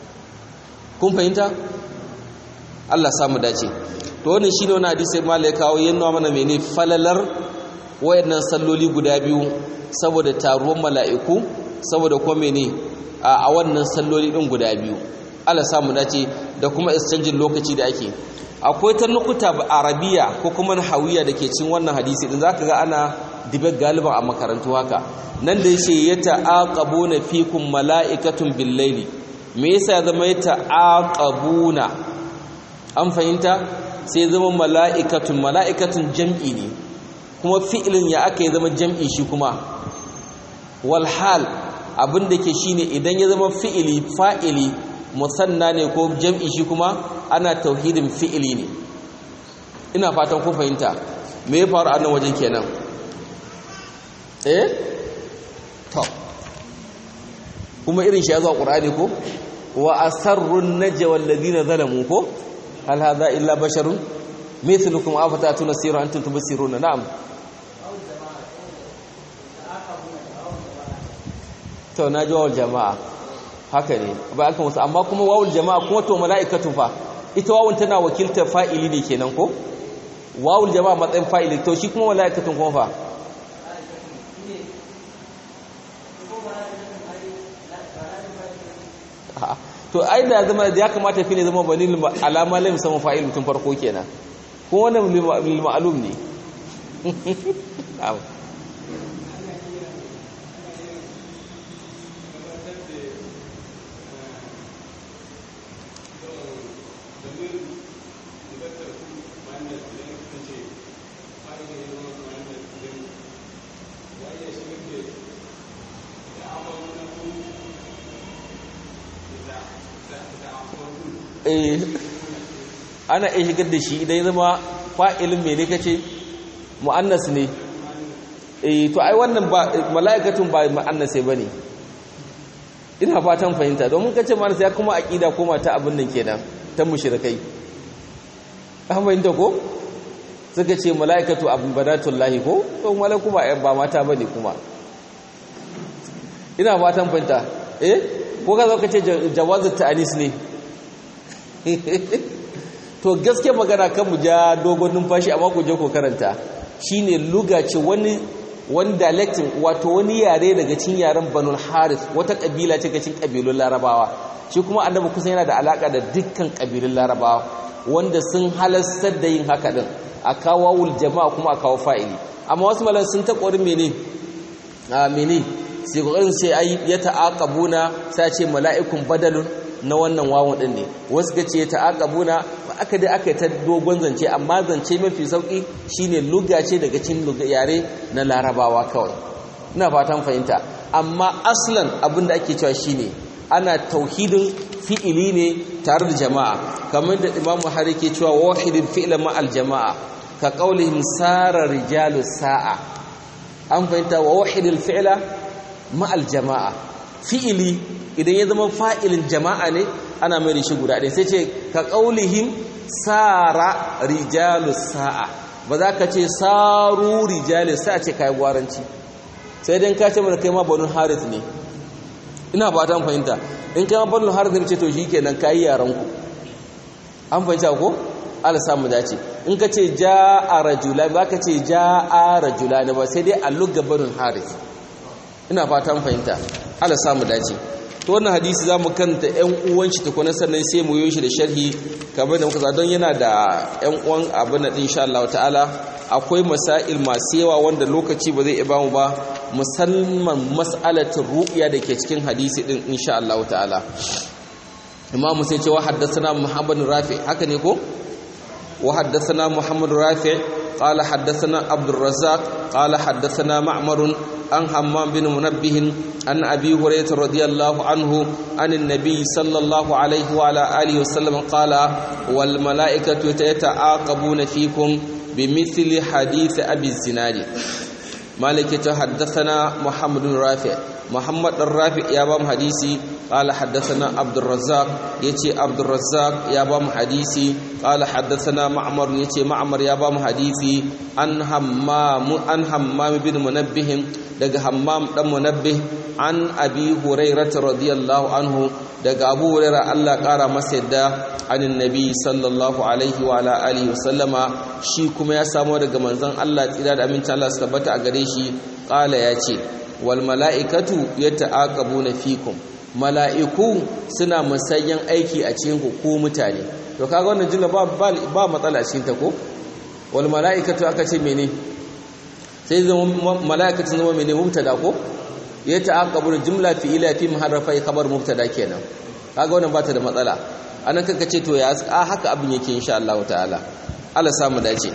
kun fahimta Allah samu dace to wannan shine wani hadisi malai kawo yanna mana mene falalar wayannan salloli guda biyu saboda taruwan mala'iku saboda kuma mene a wannan salloli din guda biyu Allah samu dace da kuma exchange lokaci da ake akwai ta nukuta arabiya ko kuma hawiya da ke cin wannan hadisi din zaka ga ana dibe galiban a makarantu haka nan da yace yata'aqabuna fikum mala'ikatun bil-laili me yasa ya zama yata'aqabuna an fahimta sai zama mala'ikatun mala'ikatun jam'i ne kuma fi'ilin ya aka yi zama jam'i shi kuma walhal abinda ke shine idan ya zama fi'ili fa'ili musanna ne ko jam'i shi kuma ana tauhidin fi'ili ne ina fatan ku fahimta me ya faru a nan wajen kenan eh to kuma irin shi ya zo a ƙur'ani ko wa asarrun najwa alladhina zalamu ko hal hadha illa basharun mithlukum afatatuna sirra antum tubsiruna na'am to na ji wawul jama'a haka ne ba aka musu amma kuma wawul jama'a kuma to mala'ikatu fa ita wawul tana wakiltar fa'ili ne kenan ko wawul jama'a matsayin fa'ili to shi kuma mala'ikatun kuma fa to ai da zama da ya kamata fi ne zama bani alama lai musamman fa'il mutum farko kenan kuma wannan lil ma'lum ne ana iya shigar da shi idan ya zama fa'ilin mai ne kace mu'annas ne eh to ai wannan ba mala'ikatun ba mu'annas ba ne ina fatan fahimta domin kace mu'annas ya kuma aqida koma ta abin nan kenan ta mushrikai an fahimta ko suka ce mala'ikatu abadatullahi ko to malaku ba ba mata bane kuma ina fatan fahimta eh ko ka zo ka ce jawazut ta'anis ne to gaske magana kan mu ja dogon numfashi amma ku je ku karanta shine luga ce wani wani dialectin wato wani yare daga cikin yaren Banul Harith wata kabila ce cikin kabilun Larabawa shi kuma annabi kusan yana da alaka da dukkan kabilun Larabawa wanda sun halastar da yin haka din a kawo wul jama'a kuma a kawo fa'ili amma wasu malan sun ta ƙorin mene a mene sai ƙoƙarin sai ai ya ta'aqabuna sai ce mala'ikun badalun na wannan wawon din ne wasu ga ce ta'aqabuna aka dai aka ta dogon zance amma zance mafi sauki shine lugga ce daga cikin yare na larabawa kawai ina fatan fahimta amma aslan abinda ake cewa shine ana tauhidin fi'ili ne tare da jama'a kamar da Imam Buhari ke cewa wahidin fi'la ma al jama'a ka qaulihim sara rijalu sa'a an fahimta wa wahidil fi'la ma al jama'a fi'ili idan ya zama fa'ilin jama'a ne ana mai shi guda ɗaya sai ce ka qaulihim sara rijalu sa'a ba za ka ce saru rijalu sa'a ce kai gwaranci sai dai ka ce mana kai ma banu harith ne ina ba ta fahimta in kai ma banu harith ne ce to shikenan kai yaran ku an fahimta ko Allah samu dace in ka ce jaa rajula ba ka ce jaa rajula ne ba sai dai alluga banu harith ina fatan fahimta Allah samu dace to wannan hadisi zamu kanta ƴan uwan shi tukuna sannan sai mu yi shi da sharhi kamar da muka don yana da ƴan uwan abin da insha Allah ta'ala akwai masail masu yawa wanda lokaci ba zai iya mu ba musamman mas'alatul ru'ya da ke cikin hadisi din insha Allah ta'ala imamu sai ce wa haddathana muhammad rafi haka ne ko wa haddathana muhammad rafi قال حدثنا عبد الرزاق قال حدثنا معمر عن حمام بن منبه عن أبي هريرة رضي الله عنه عن النبي صلى الله عليه وعلى آله وسلم قال والملائكة يتعاقبون فيكم بمثل حديث أبي الزناد مالك حدثنا محمد بن رافع محمد الرافع يا بام حديثي قال حدثنا عبد الرزاق يتي عبد الرزاق يا بام حديثي قال حدثنا معمر يتي معمر يا بام حديثي عن همام عن همام بن منبه daga hammam dan munabbih an abi hurairah radiyallahu anhu daga abu hurairah Allah kara masa yadda anin nabi sallallahu alaihi wa ala alihi wasallama shi kuma ya samu daga manzon Allah tsira da amincin Allah su tabbata a gare shi qala ya ce wal mala'ikatu yata'aqabuna fikum mala'iku suna musayyan aiki a cikin ku ko mutane to kaga wannan jumla ba ba matsala cikin ta ko wal mala'ikatu aka ce mene sai zama mala'ikatu zama mene mubtada ko yata'aqabuna jumla fi'ila fi muharrafa khabar mubtada kenan kaga wannan ba ta da matsala anan kanka ce to ya haka abin yake insha Allah ta'ala Allah samu dace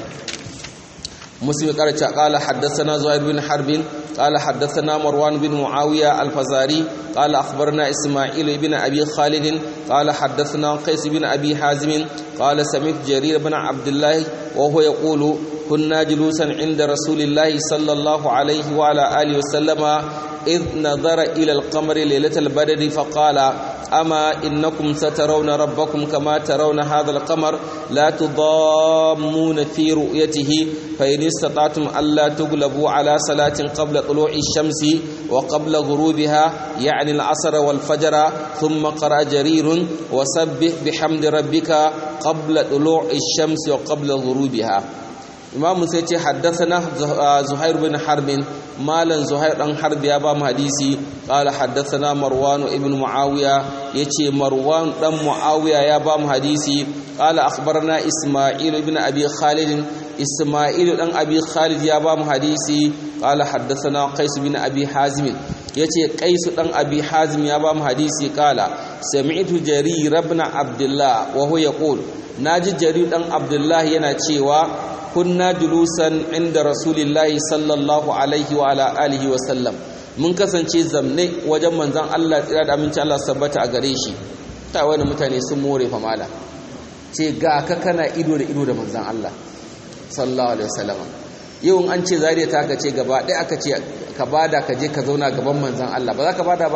مسلم قال قال حدثنا زهير بن حرب قال حدثنا مروان بن معاوية الفزاري قال أخبرنا إسماعيل بن أبي خالد قال حدثنا قيس بن أبي حازم قال سمعت جرير بن عبد الله وهو يقول كنا جلوسا عند رسول الله صلى الله عليه وعلى آله وسلم إذ نظر إلى القمر ليلة البدر فقال أما إنكم سترون ربكم كما ترون هذا القمر لا تضامون في رؤيته فإن استطعتم ألا تغلبوا على صلاة قبل طلوع الشمس وقبل غروبها يعني العصر والفجر ثم قرأ جرير وسبح بحمد ربك قبل طلوع الشمس وقبل غروبها imam sai ce haddathana zuhair bin harbin malan zuhair dan harb ya ba mu hadisi qala haddathana marwan ibn muawiya yace marwan dan muawiya ya ba mu hadisi qala akhbarana isma'il ibn abi khalid isma'il dan abi khalid ya ba mu hadisi qala haddathana qais bin abi hazim yace qais dan abi hazim ya ba mu hadisi qala sami'tu jarir ibn abdullah wa huwa yaqul naji jarir dan abdullah yana cewa kunna julusan inda rasulillahi sallallahu alaihi wa ala alihi wa sallam mun kasance zamne wajen manzon Allah tsira da aminci Allah sabbata a gare shi ta wani mutane sun more fa mala ce ga ka kana ido da ido da manzon Allah sallallahu alaihi wasallam yau an ce zariya ta ka ce gaba ɗaya aka ce ka bada ka je ka zauna gaban manzon Allah ba za ka bada ba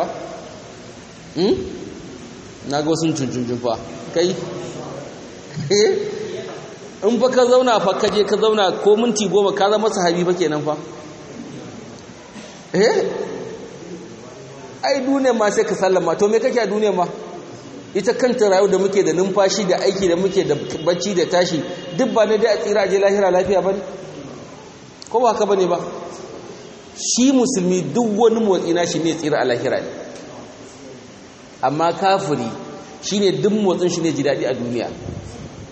hmm na ga wasu tuntunjun fa kai in fa ka zauna fa ka je ka zauna ko minti goma ka zama sahabi fa kenan fa eh ai duniya ma sai ka sallama to me kake a duniya ma ita kanta rayu da muke da numfashi da aiki da muke da bacci da tashi duk ba ne dai a tsira je lahira lafiya bane ko ba haka bane ba shi musulmi duk wani motsi na shi ne tsira a lahira ne amma kafiri shine duk motsin shi ne ji daɗi a duniya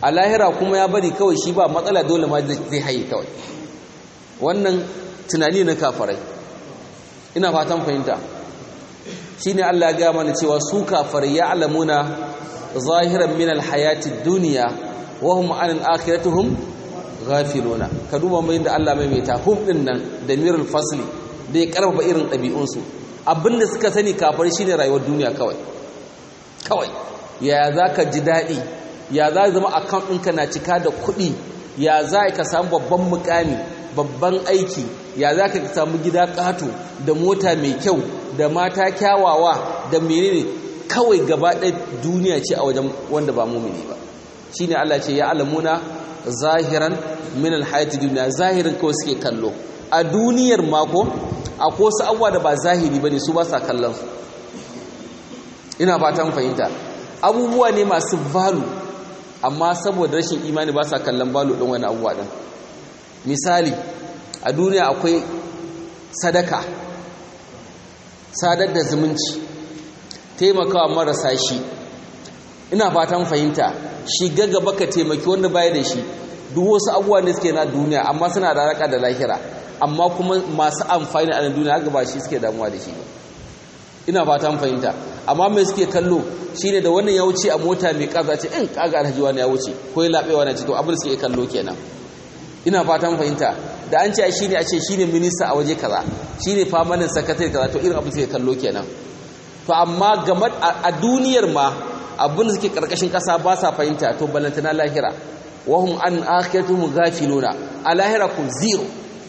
a lahira kuma ya bari kawai shi ba matsala dole ma zai haye kawai wannan tunani na kafarai ina fatan fahimta shine Allah ya ga mana cewa su kafarai ya alamuna zahiran min alhayati dunya wa hum an akhiratuhum ghafiluna ka duba mai da Allah mai meta hum din nan da mirul fasli da ya karfafa irin ɗabi'un su abinda suka sani kafar shine rayuwar duniya kawai kawai ya zaka ji daɗi ya za zama account ɗinka na cika da kuɗi ya za ka samu babban mukami babban aiki ya za ka samu gida ƙato da mota mai kyau da mata kyawawa da menene kawai gaba ɗaya duniya ce a wajen wanda ba mumini ba shi ne Allah ce ya alamuna zahiran min alhayati duniya zahirin kawai suke kallo a duniyar mako a ko su abuwa da ba zahiri ba ne su ba sa kallon su ina fatan fahimta abubuwa ne masu valu amma saboda rashin imani ba sa kallon valu ɗin wani abubuwa ɗin misali a duniya akwai sadaka sadar da zumunci taimakawa marasa shi ina fatan fahimta shiga gaba ka taimaki wanda baya da shi duk wasu abubuwa ne suke na duniya amma suna da alaka da lahira amma kuma masu amfani a duniya haka ba shi suke damuwa da shi ba ina fatan fahimta amma mai suke kallo shine da wannan ya wuce a mota mai kaza ce in kaga alhaji wani ya wuce ko ya labewa na ce to abin suke kallo kenan ina fatan fahimta da an ce shine a ce shine minista a waje kaza shine famanin sakatare kaza to irin abin suke kallo kenan to amma game a duniyar ma abin da suke karkashin kasa ba sa fahimta to balantana lahira wahum an akhiratuhum ghafiluna a lahira ku zero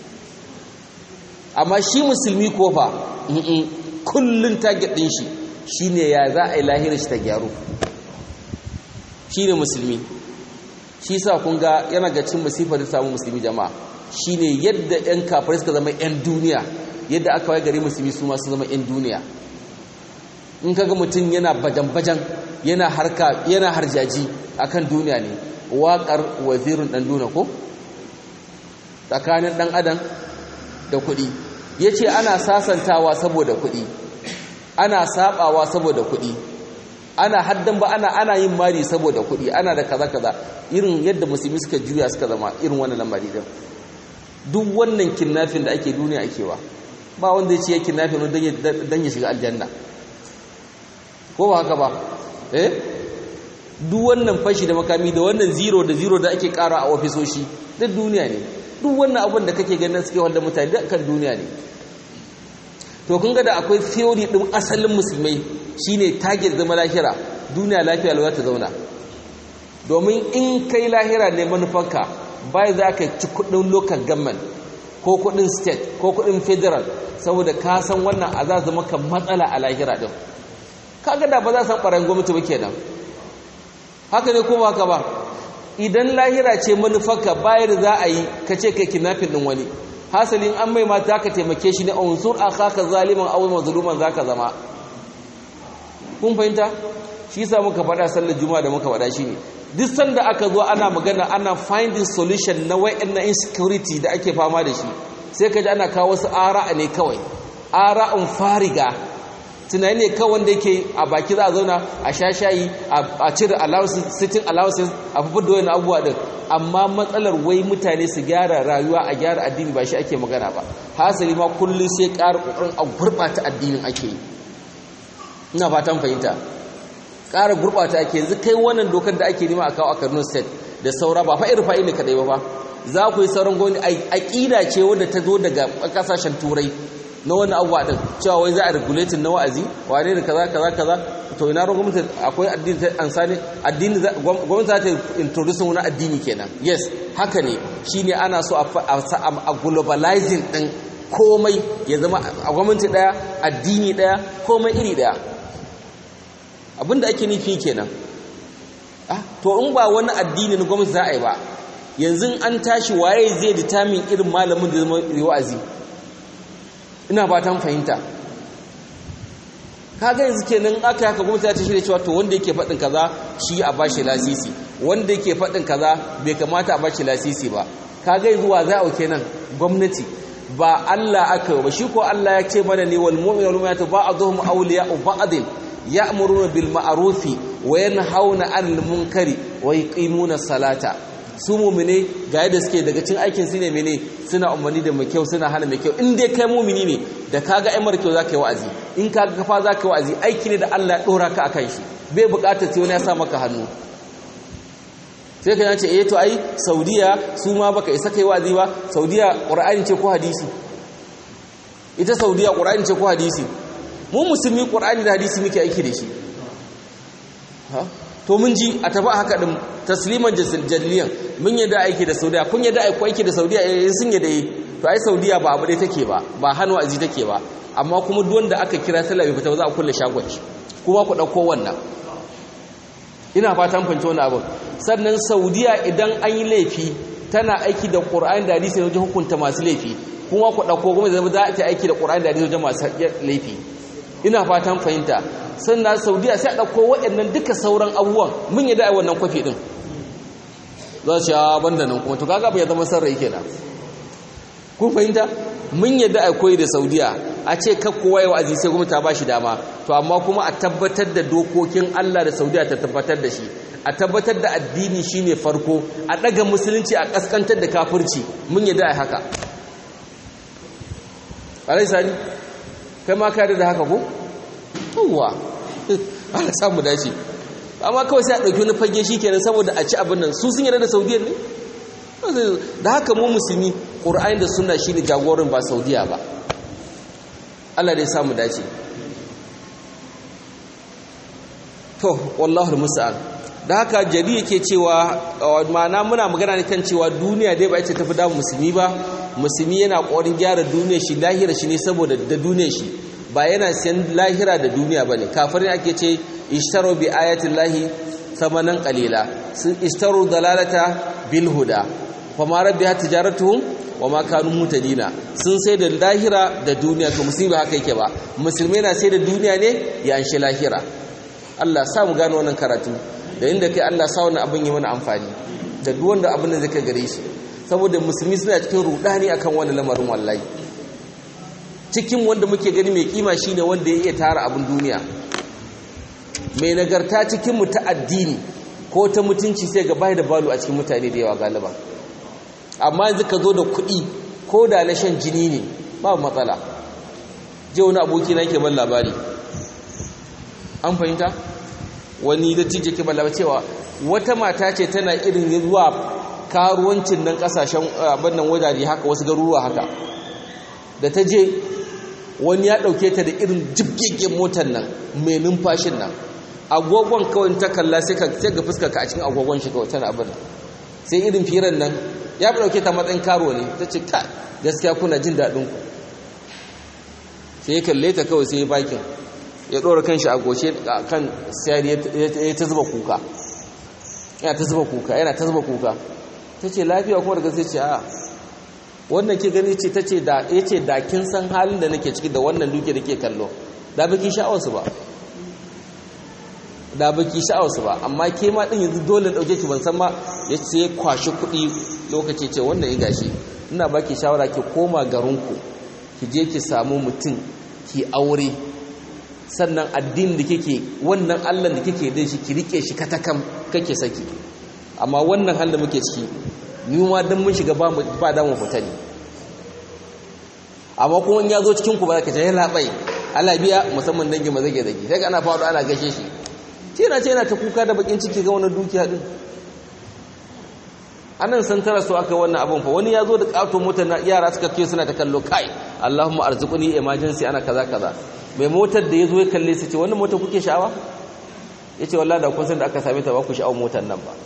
amma shi musulmi ko fa kullun target din shi shine ya za a yi lahira shi ta gyaru shine musulmi shi sa kun ga yana ga cin musifar da samu musulmi jama'a shine yadda yan kafirai suka zama yan duniya yadda aka wai gari musulmi su ma su zama yan duniya in kaga mutum yana bajan-bajan yana harka yana harjaji akan duniya ne waƙar wazirin ɗan duna ko tsakanin ɗan adam da kuɗi ya ce ana sasantawa saboda kuɗi ana saɓawa saboda kuɗi ana haddan ba ana ana yin mari saboda kuɗi ana da kaza kaza irin yadda musulmi suka juya suka zama irin wannan lamari din duk wannan kinnafin da ake duniya ake wa ba wanda ya ce ya kinnafin don ya shiga aljanna ko ba haka ba eh duk wannan fashi da makami da wannan zero da zero da ake kara a ofisoshi duk duniya ne duk wannan abin da kake ganin suke wanda mutane duk kan duniya ne to kun ga da akwai theory din asalin musulmai shine target zama lahira duniya lafiya lau ta zauna domin in kai lahira ne manufanka bai za ka ci kudin local government ko kudin state ko kudin federal saboda ka san wannan a za zama kan matsala a lahira din kaga da ba za san ɓarayin gwamnati ba kenan haka ne ko haka ba idan lahira ce manufarka bayar za a yi ka ce kai kinafin ɗin wani hasalin an mai mata ka taimake shi ne a unsur a kaka zaliman awon mazuluman za ka zama kun fahimta shi sa muka faɗa sallar juma'a da muka faɗa shi ne duk sanda aka zo ana magana ana finding solution na wa'in na insecurity da ake fama da shi sai ka ji ana kawo wasu ara'a ne kawai ara'un fariga tunani ne kawai wanda yake a baki za a zauna a sha shayi a cire sitting allowances a fi da wani abubuwa din amma matsalar wai mutane su gyara rayuwa a gyara addini ba shi ake magana ba hasali ma kullum sai ƙara ƙoƙarin a gurɓata addinin ake yi ina fatan fahimta ƙara gurɓata ake yanzu kai wannan dokar da ake nema a kawo a Kano state da saura ba fa irin ne kadai ba fa za ku yi sauran gwamnati aƙida ce wadda ta zo daga ƙasashen turai na wani abuwa din cewa wai za a regulating na wa'azi wane da kaza kaza kaza to ina ruwan gwamnati akwai addini ta ansani addini gwamnati za ta introduce wani addini kenan yes haka ne shine ana so a globalizing din komai ya zama a gwamnati daya addini daya komai iri daya abinda ake nufi kenan ah to in ba wani addini na gwamnati za a yi ba yanzu an tashi waye zai determine irin malamin da zama wa'azi ina fatan fahimta kaga yanzu kenan aka haka gwamnati ta shirya cewa to wanda yake faɗin kaza shi a bashi lasisi wanda yake faɗin kaza bai kamata a bashi lasisi ba kaga yanzu wa za a kenan gwamnati ba Allah aka yi ba shi ko Allah ya ce mana ne wal mu'minu wal mu'minatu ba'dhum awliya'u ba'din ya'muruna bil ma'rufi wa yanhauna 'anil munkari wa yuqimuna salata su mu'mine ga yadda suke daga cin aikin su ne mene suna umarni da mai kyau suna hana mai kyau in dai kai mu'mini ne da kaga ai mara kyau zaka yi wa'azi in kaga kafa zaka yi wa'azi aiki ne da Allah ya dora ka akan shi bai bukatar sai wani ya sa maka hannu sai ka ce eh to ai Saudiya su ma baka isa kai wa'azi ba Saudiya Qur'ani ce ko hadisi ita Saudiya Qur'ani ce ko hadisi mu musulmi Qur'ani da hadisi muke aiki da shi ha to mun ji a tafi haka din tasliman jalliyan mun yadda aiki da Saudiya kun yadda aiki da Saudiya eh sun yadda yi to ai Saudiya ba abu dai take ba ba hannu azi take ba amma kuma duk wanda aka kira sallah bai fita ba za a kulle shagon shi kuma ku dauko wannan ina fatan fahimci wannan abin sannan Saudiya idan an yi laifi tana aiki da Qur'ani da hadisi wajen hukunta masu laifi kuma ku dauko kuma zama za ta aiki da Qur'ani da hadisi wajen masu laifi ina fatan fahimta sannan saudiya sai a ɗauko waɗannan duka sauran abubuwan mun yi da wannan kwafi ɗin za su ya banda nan kuma to kaga bai zama sarrai kenan kun fahimta mun yadda a koyi da saudiya a ce kakkowa yawa aziz sai kuma ta ba shi dama to amma kuma a tabbatar da dokokin allah da saudiya ta tabbatar da shi a tabbatar da addini shine farko a ɗaga musulunci a ƙaskantar da kafirci mun yadda a haka alai sani kai ma ka da haka ko yawwa ana samu dace amma kawai sai a ɗauki wani fage shi kenan saboda a ci abin nan su sun yarda da saudiya ne da haka mu musulmi ƙur'ani da suna shi ne jagorin ba saudiya ba allah dai samu dace to wallahu musa'an da haka jari yake cewa ma'ana muna magana ne kan cewa duniya dai ba ita tafi damu musulmi ba musulmi yana ƙorin gyara duniya shi lahira shi ne saboda da duniya shi ba yana siyan lahira da duniya ba ne kafirin ake ce ishtaro bi ayatin lahi samanan kalila sun ishtaro dalalata bil huda kuma rabbi hat tijaratuhum wa ma kanu mutadina sun sai da lahira da duniya to musulmi ba haka yake ba musulmai na sai da duniya ne ya anshi lahira Allah sa mu gano wannan karatu da inda kai Allah sa wannan abin yi mana amfani da duk wanda abin da zai kai gare shi saboda musulmi suna cikin rudani akan wannan lamarin wallahi cikin wanda muke gani mai kima shine wanda ya iya tara abin duniya mai nagarta cikin mu ta addini ko ta mutunci sai ga bai da balu a cikin mutane da yawa galiba amma yanzu ka zo da kuɗi ko da na shan jini ne babu matsala je wani aboki na yake ban labari an fahimta wani da cije ke ban labari cewa wata mata ce tana irin zuwa karuwancin nan kasashen abin nan wajaje haka wasu garuruwa haka da ta je wani ya ɗauke ta da irin jibgigin motar nan mai numfashin nan agogon kawai ta kalla sai ka ga fuskar ka a cikin agogon shi kawai tana abin sai irin firan nan ya fi ɗauke ta matsayin karo ne ta ce ka gaskiya kuna jin daɗin ku sai ya kalle ta kawai sai ya bakin ya ɗora kan shi a goshe kan sayar ya ta zuba kuka yana ta zuba kuka yana ta zuba kuka ta ce lafiya kuma daga sai ce a wannan ke gani ce ta ce da ya ce da kin san halin da nake ciki da wannan duke da ke kallo da baki sha'awarsu ba da baki sha'awarsu ba amma ke ma din yanzu dole dauke ki ban san ma ya ce ya kwashi kuɗi lokaci ce wannan ya gashi ina baki shawara ki koma garinku ki je ki samu mutum ki aure sannan addinin da kike wannan Allah da kike da shi ki rike shi katakam kake saki amma wannan halin da muke ciki ni ma dan mun shiga ba ba da mu fita ne amma kuma in ya zo cikin ku ba ka ce ya labai Allah biya musamman dangin mazage zage sai ga ana faɗo ana gashe shi ce na ce yana ta kuka da bakin ciki ga wannan dukiya din anan san tara su aka wannan abun fa wani ya zo da katon motar na yara suka ce suna ta kallo kai Allahumma arzuquni emergency ana kaza kaza mai motar da ya zo ya kalle su ce wannan motar kuke sha'awa yace wallahi da kun san da aka same ta ba ku sha'awar motar nan ba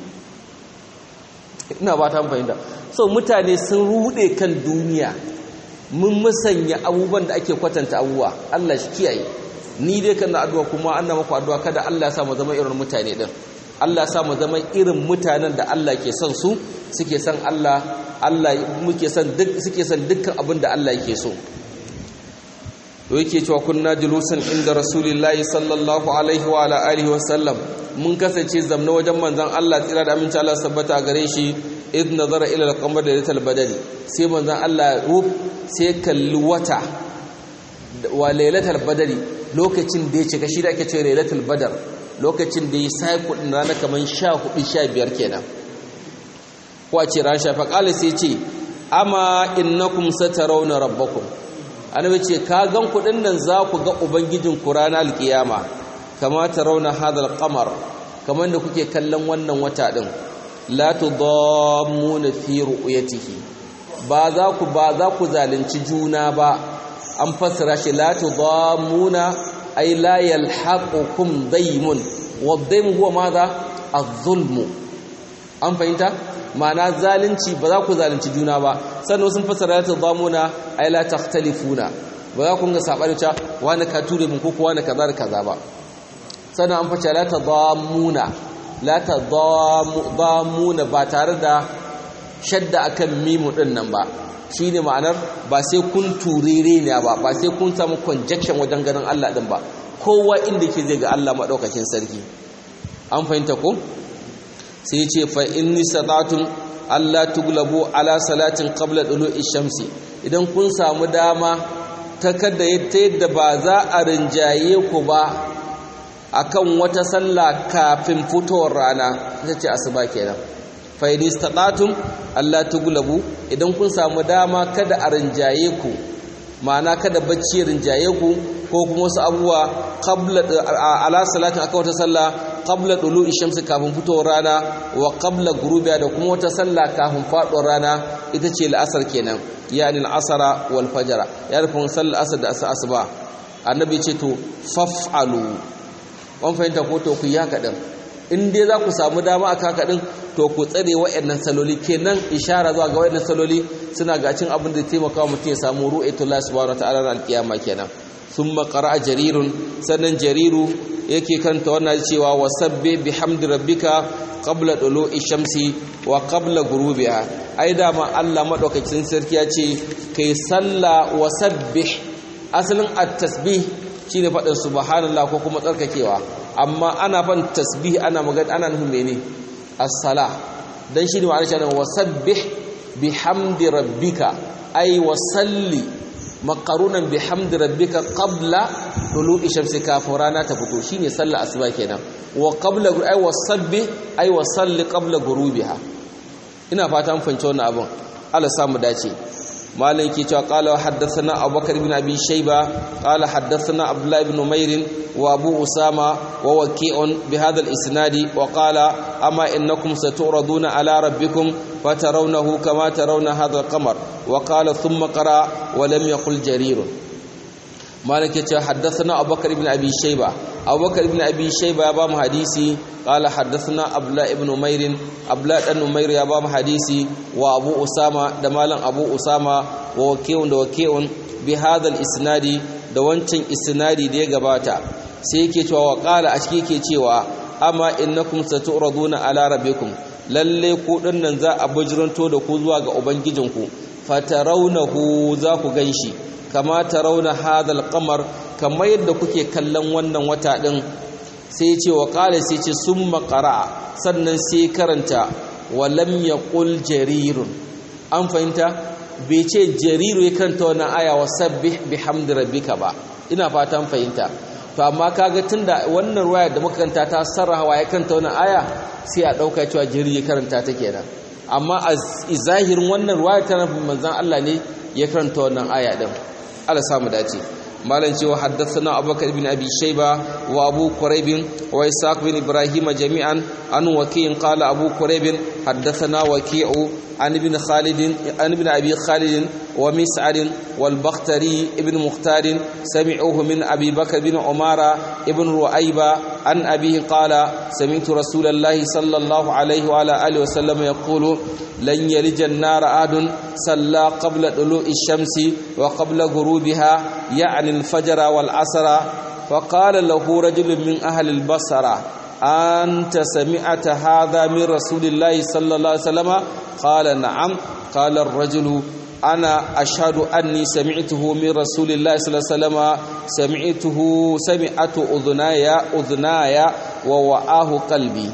ina ba ta fahimta so mutane sun rude kan duniya mun musanya abubuwan da ake kwatanta abubuwa Allah shi kiyaye ni dai kana addu'a kuma an na maku addu'a kada Allah ya sa mu zama irin mutane din Allah ya sa mu zama irin mutanen da Allah ke son su suke son Allah Allah muke son duk suke son dukkan abin da Allah yake so to yake cewa kunna julusan inda rasulullahi sallallahu alaihi wa ala alihi wa sallam mun kasance zamna wajen manzon Allah tsira da aminci Allah sabbata gare shi id nazara ila al-qamar da lital badari sai manzon Allah rub sai kalli wata wa lailatul badari lokacin da ya cika shi da ake cewa lailatul badar lokacin da ya sai kudin rana kaman 14 15 kenan ko a ce ran shafa qala sai ce amma innakum satarawna rabbakum annabi ce ka gan kudin nan za ku ga ubangijin ku ranar alkiyama kama tarawna hadal qamar kamar da kuke kallon wannan wata din la tudammuna fi ru'yatihi ba za ku ba za ku zalunci juna ba an fassara shi la tudammuna ay la yalhaqukum daymun wa daym huwa madha az-zulm an fahimta ma'ana zalunci ba za ku zalunci juna ba sannan sun fassara la tudammuna ay la takhtalifuna ba za ku ga sabani ta wani ka ture mun ko ko wani kaza da kaza ba sannan an fassara la tudammuna la tudammuna ba tare da shadda akan mimu din nan ba shine ma'anar ba sai kun turere ne ba ba sai kun samu conjection wajen ganin Allah din ba kowa inda ke zai ga Allah madaukakin sarki an fahimta ko sai ya ce fa inni sadatun Allah tuglabu ala salatin qabla dulu'i shamsi idan kun samu dama ta kada yadda ba za a rinjaye ku ba akan wata sallah kafin fitowar rana ita ce asuba kenan fa'idi staɗatun Allah tugulabu idan kun samu dama kada a rinjaye ku ma'ana kada bacci rinjaye ku ko kuma wasu abubuwa ala salatin aka wata sallah qabla dulu shamsi kafin fitowar rana wa qabla gurubiya da kuma wata sallah kafin faɗuwar rana ita ce la'asar kenan yani al'asara wal fajara ya rufin sallar asar da asuba annabi ce to faf'alu wan fahimta ko to ku yi haka din in dai za ku samu dama a kaka din to ku tsare wa'annan saloli kenan ishara zuwa ga wa'annan saloli suna ga cin abin da taimaka mutum ya samu ru'aytullah subhanahu wataala ran alkiyama kenan thumma qara'a jarirun sannan jariru yake kanta wannan cewa wasabbi bihamdi rabbika qabla dulu'i shamsi wa qabla ghurubiha ai da ma Allah madaukakin sarki ya ce kai salla wasabbih asalin at-tasbih shine faɗin subhanallah ko kuma tsarkakewa amma ana fan tasbih ana magana ana nufin mene as-sala dan shine ma'anar shi wasabbih bihamdi rabbika ay wasalli maqarunan bihamdi rabbika qabla tulu'i shamsi kafin rana ta fito shine sallar asuba kenan wa qabla ay wasabbih ay wasalli qabla ghurubiha ina fata mun fahimci wannan abun Allah samu dace مالك كي قال حدثنا أبو بكر بن أبي شيبة قال حدثنا عبد الله بن نمير وأبو أسامة ووكيع بهذا الإسناد وقال أما إنكم ستعرضون على ربكم فترونه كما ترون هذا القمر وقال ثم قرأ ولم يقل جرير مالك حدثنا أبو بكر بن أبي شيبة أبو بكر بن أبي شيبة يبام حديثي قال حدثنا أبلاء بن نمير أبلاء بن نمير يبام حديثي وأبو أسامة دمالا أبو أسامة ووكيع ووكيع بهذا الإسناد دوانتين إسنادي دي غباتا سيكي توا وقال أشكيكي توا أما إنكم ستعرضون على ربكم lalle ku dinnan za a bujiranto da ku zuwa ga ubangijinku fatarawnahu za ku ganshi kama tarawna hadal qamar kamar yadda kuke kallon wannan wata din sai ya ce wa qala sai ce summa qara'a sannan sai karanta wa lam yaqul jarirun an fahimta bai ce jariru ya karanta wannan aya wa sabbih bihamdi rabbika ba ina fatan fahimta to amma kaga tunda wannan ruwaya da muka karanta ta sarraha ya karanta wannan aya sai a dauka cewa jariru ya karanta ta kenan amma a zahirin wannan ruwaya ta nufin manzon Allah ne ya karanta wannan aya din Allah samu dace malan cewa haddathana abubakar ibn abi shayba wa abu quraib wa isaq bin ibrahim jami'an an waqi'in qala abu quraib haddathana waqi'u an ibn khalid an ibn abi khalid wa mis'ad wal bakhtari ibn mukhtar sami'uhu min abi bakr bin umara ibn ru'ayba an abihi qala sami'tu rasulallahi sallallahu alayhi wa ala alihi wa sallam yaqulu lan yalija an-nar adun salla qabla dulu'i ash-shamsi wa qabla ghurubiha ya'ni الفجر والعصر فقال له رجل من أهل البصرة أنت سمعت هذا من رسول الله صلى الله عليه وسلم قال نعم قال الرجل أنا أشهد أني سمعته من رسول الله صلى الله عليه وسلم سمعته سمعت أذناي أذناي ووعاه قلبي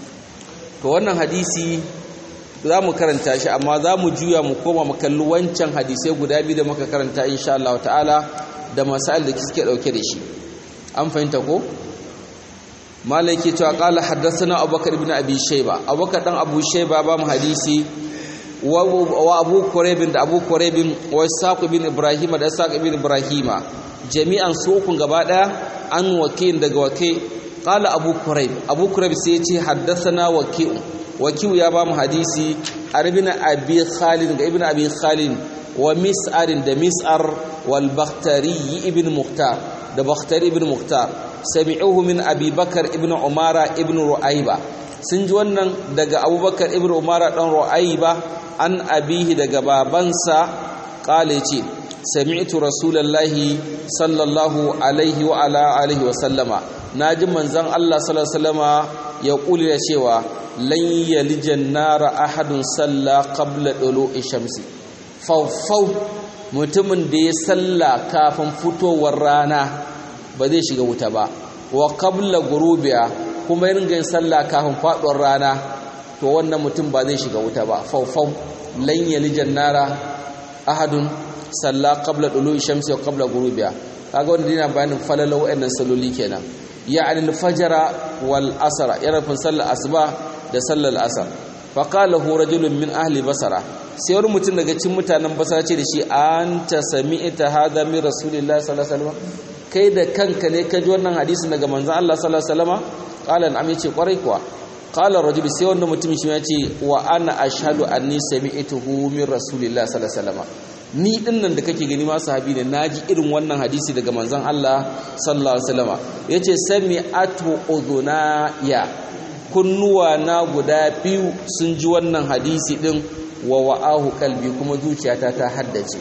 فوانا حديثي za mu karanta shi amma za mu juya mu koma mu kalli wancan hadisai guda biyu da muka karanta insha Allah ta'ala da masail da suke dauke da shi an fahimta ko malaki cewa qala haddathana abubakar ibn abi shayba abubakar dan abu shayba ba mu hadisi wa abu quraib da abu quraib wa saq ibn ibrahim da saq ibn ibrahima jami'an su ukun gaba daya an waki daga waki qala abu quraib abu quraib sai ya ce haddathana waki waki ya ba mu hadisi ibn abi khalid ga ibn abi khalid wa mis'ar da mis'ar wal bakhtari ibn muhtar da bakhtari ibn muhtar sami'uhu min abi bakar ibn umara ibn ru'ayba sun ji wannan daga abubakar ibn umara dan ru'ayba an abihi daga babansa qala ce sami'tu rasulullahi sallallahu alaihi wa ala alihi wa sallama naji manzon Allah sallallahu alaihi wasallama ya kuli da cewa lan yalijan nara ahadun salla qabla dulu'i shamsi fawfaw mutumin da ya salla kafin fitowar rana ba zai shiga wuta ba wa qabla gurubiya kuma yin yin sallah kafin faduwar rana to wannan mutum ba zai shiga wuta ba faufau lan yalijan nara ahadun salla qabla dulu'i shamsi wa qabla gurubiya kaga wanda dina bayanin falala wa'annan saloli kenan ya'ni al-fajr wal asr yana fin sallar asuba da sallar asr fa qala hu rajulun min ahli basara sai wani mutum daga cikin mutanen basara ce da shi anta sami'ta hadha min rasulillahi sallallahu alaihi wasallam kai da kanka ne ka ji wannan hadisin daga manzon Allah sallallahu alaihi wasallam qala na'am yace kwarai kuwa qala rajul sai wannan mutum shi yace wa ana ashhadu anni sami'tuhu min rasulillahi sallallahu alaihi wasallam ni din nan da kake gani ma sahabi ne naji irin wannan hadisi daga manzon Allah sallallahu alaihi wasallam yace sami'atu udhunaya kunnuwa na guda biyu sun ji wannan hadisi din wa wa'ahu kalbi kuma zuciyata ta haddace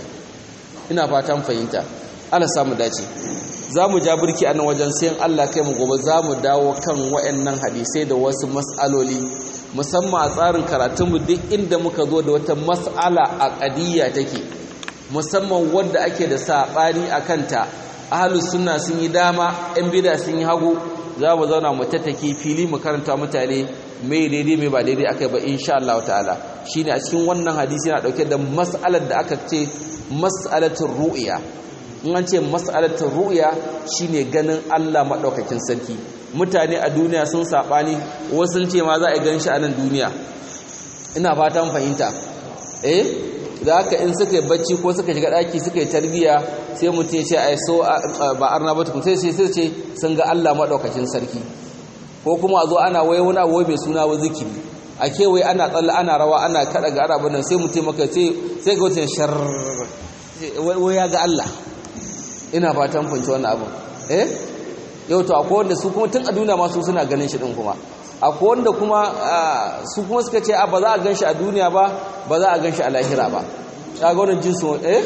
ina fatan fahimta Allah samu dace za mu ja birki a nan wajen sayan Allah kai mu gobe za mu dawo kan waɗannan hadisai da wasu mas'aloli musamman a tsarin karatunmu duk inda muka zo da wata mas'ala a ƙadiyya take musamman wadda ake da saɓani a kanta ahalus suna sun yi dama yan bida sun yi hagu za mu zauna mu tattake fili mu karanta mutane mai daidai mai ba daidai aka ba insha Allah ta'ala shine a cikin wannan hadisi yana dauke da mas'alar da aka ce mas'alatul ru'ya in an ce mas'alatul ru'ya shine ganin Allah madaukakin sarki mutane a duniya sun sabani wasu sun ce ma za a gan shi a nan duniya ina fatan fahimta eh da haka in suka yi bacci ko suka shiga daki suka yi tarbiya sai mutum ya ce ai so ba arna ba tukun sai sai ce sun ga Allah madaukakin sarki ko kuma a zo ana waye wani abu mai suna wa zikiri a kewaye ana tsalla ana rawa ana kada ga arabin nan sai mutum maka sai sai ga wata shar wai ya ga Allah ina fatan fanci wannan abin eh yau to akwai wanda su kuma tun a duniya ma su suna ganin shi din kuma akwai wanda kuma su kuma suka ce ba za a gan shi a duniya ba ba za a gan shi a lahira ba kaga wannan jinsu eh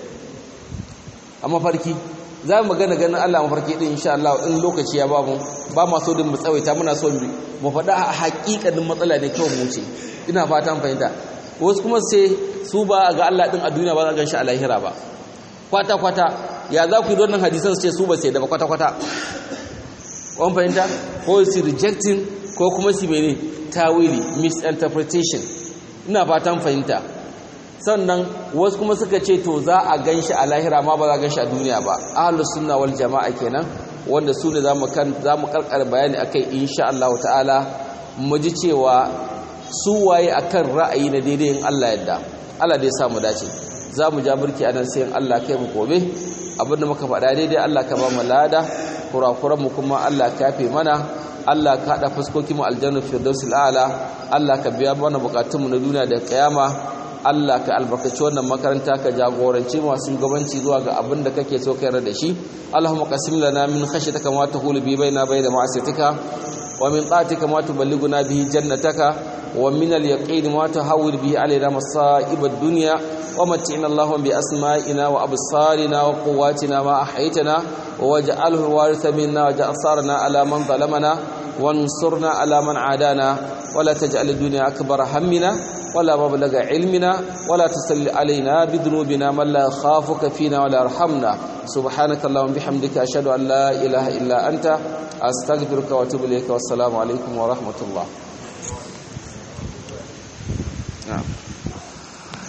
a mafarki za mu magana ganin Allah mafarki din insha Allah in lokaci ya bamu ba ma so din mu tsawaita muna so mu faɗa a haƙiƙanin matsala ne kawai mu ce ina fatan fahimta wasu kuma sai su ba ga Allah din a duniya ba za a gan shi a lahira ba kwata kwata ya za ku yi wannan hadisan su ce su ba sai da ba kwata kwata wani fahimta ko su rejecting ko kuma su mene tawili misinterpretation ina fatan fahimta sannan wasu kuma suka ce to za a gan shi a lahira ma ba za a gan shi a duniya ba ahlus sunna wal jama'a kenan wanda su ne za mu karkar bayani akai insha Allah ta'ala mu ji cewa su waye akan ra'ayi na daidai in Allah yadda Allah dai sa mu dace za mu ja burki anan sai in Allah kai mu gobe abinda muka faɗa daidai Allah ka ba mu lada kurakuran mu kuma Allah ka yafe mana Allah ka haɗa fuskokin mu aljanna firdausul a'la Allah ka biya mana bukatunmu na duniya da kiyama Allah ka albarkaci wannan makaranta ka jagoranci masu gabanci zuwa ga abin da kake so ka yarda da shi Allahumma qasim lana min khashyatika ma tahulu bi baina bayna ma'asiyatika wa min ta'atika ma tuballighuna bihi jannataka wa min al-yaqin ma tahawwil bihi alaina masa'ib ad-dunya wa mat'ina Allahumma bi asma'ina wa absarina wa quwwatina ma ahaytana waj'alhu al-waritha minna waj'al sarna ala man zalamana وانصرنا على من عادانا ولا تجعل الدنيا أكبر همنا ولا مبلغ علمنا ولا تسل علينا بذنوبنا من لا خافك فينا ولا يرحمنا سبحانك اللهم بحمدك أشهد أن لا إله إلا أنت أستغفرك وأتوب إليك والسلام عليكم ورحمة الله نعم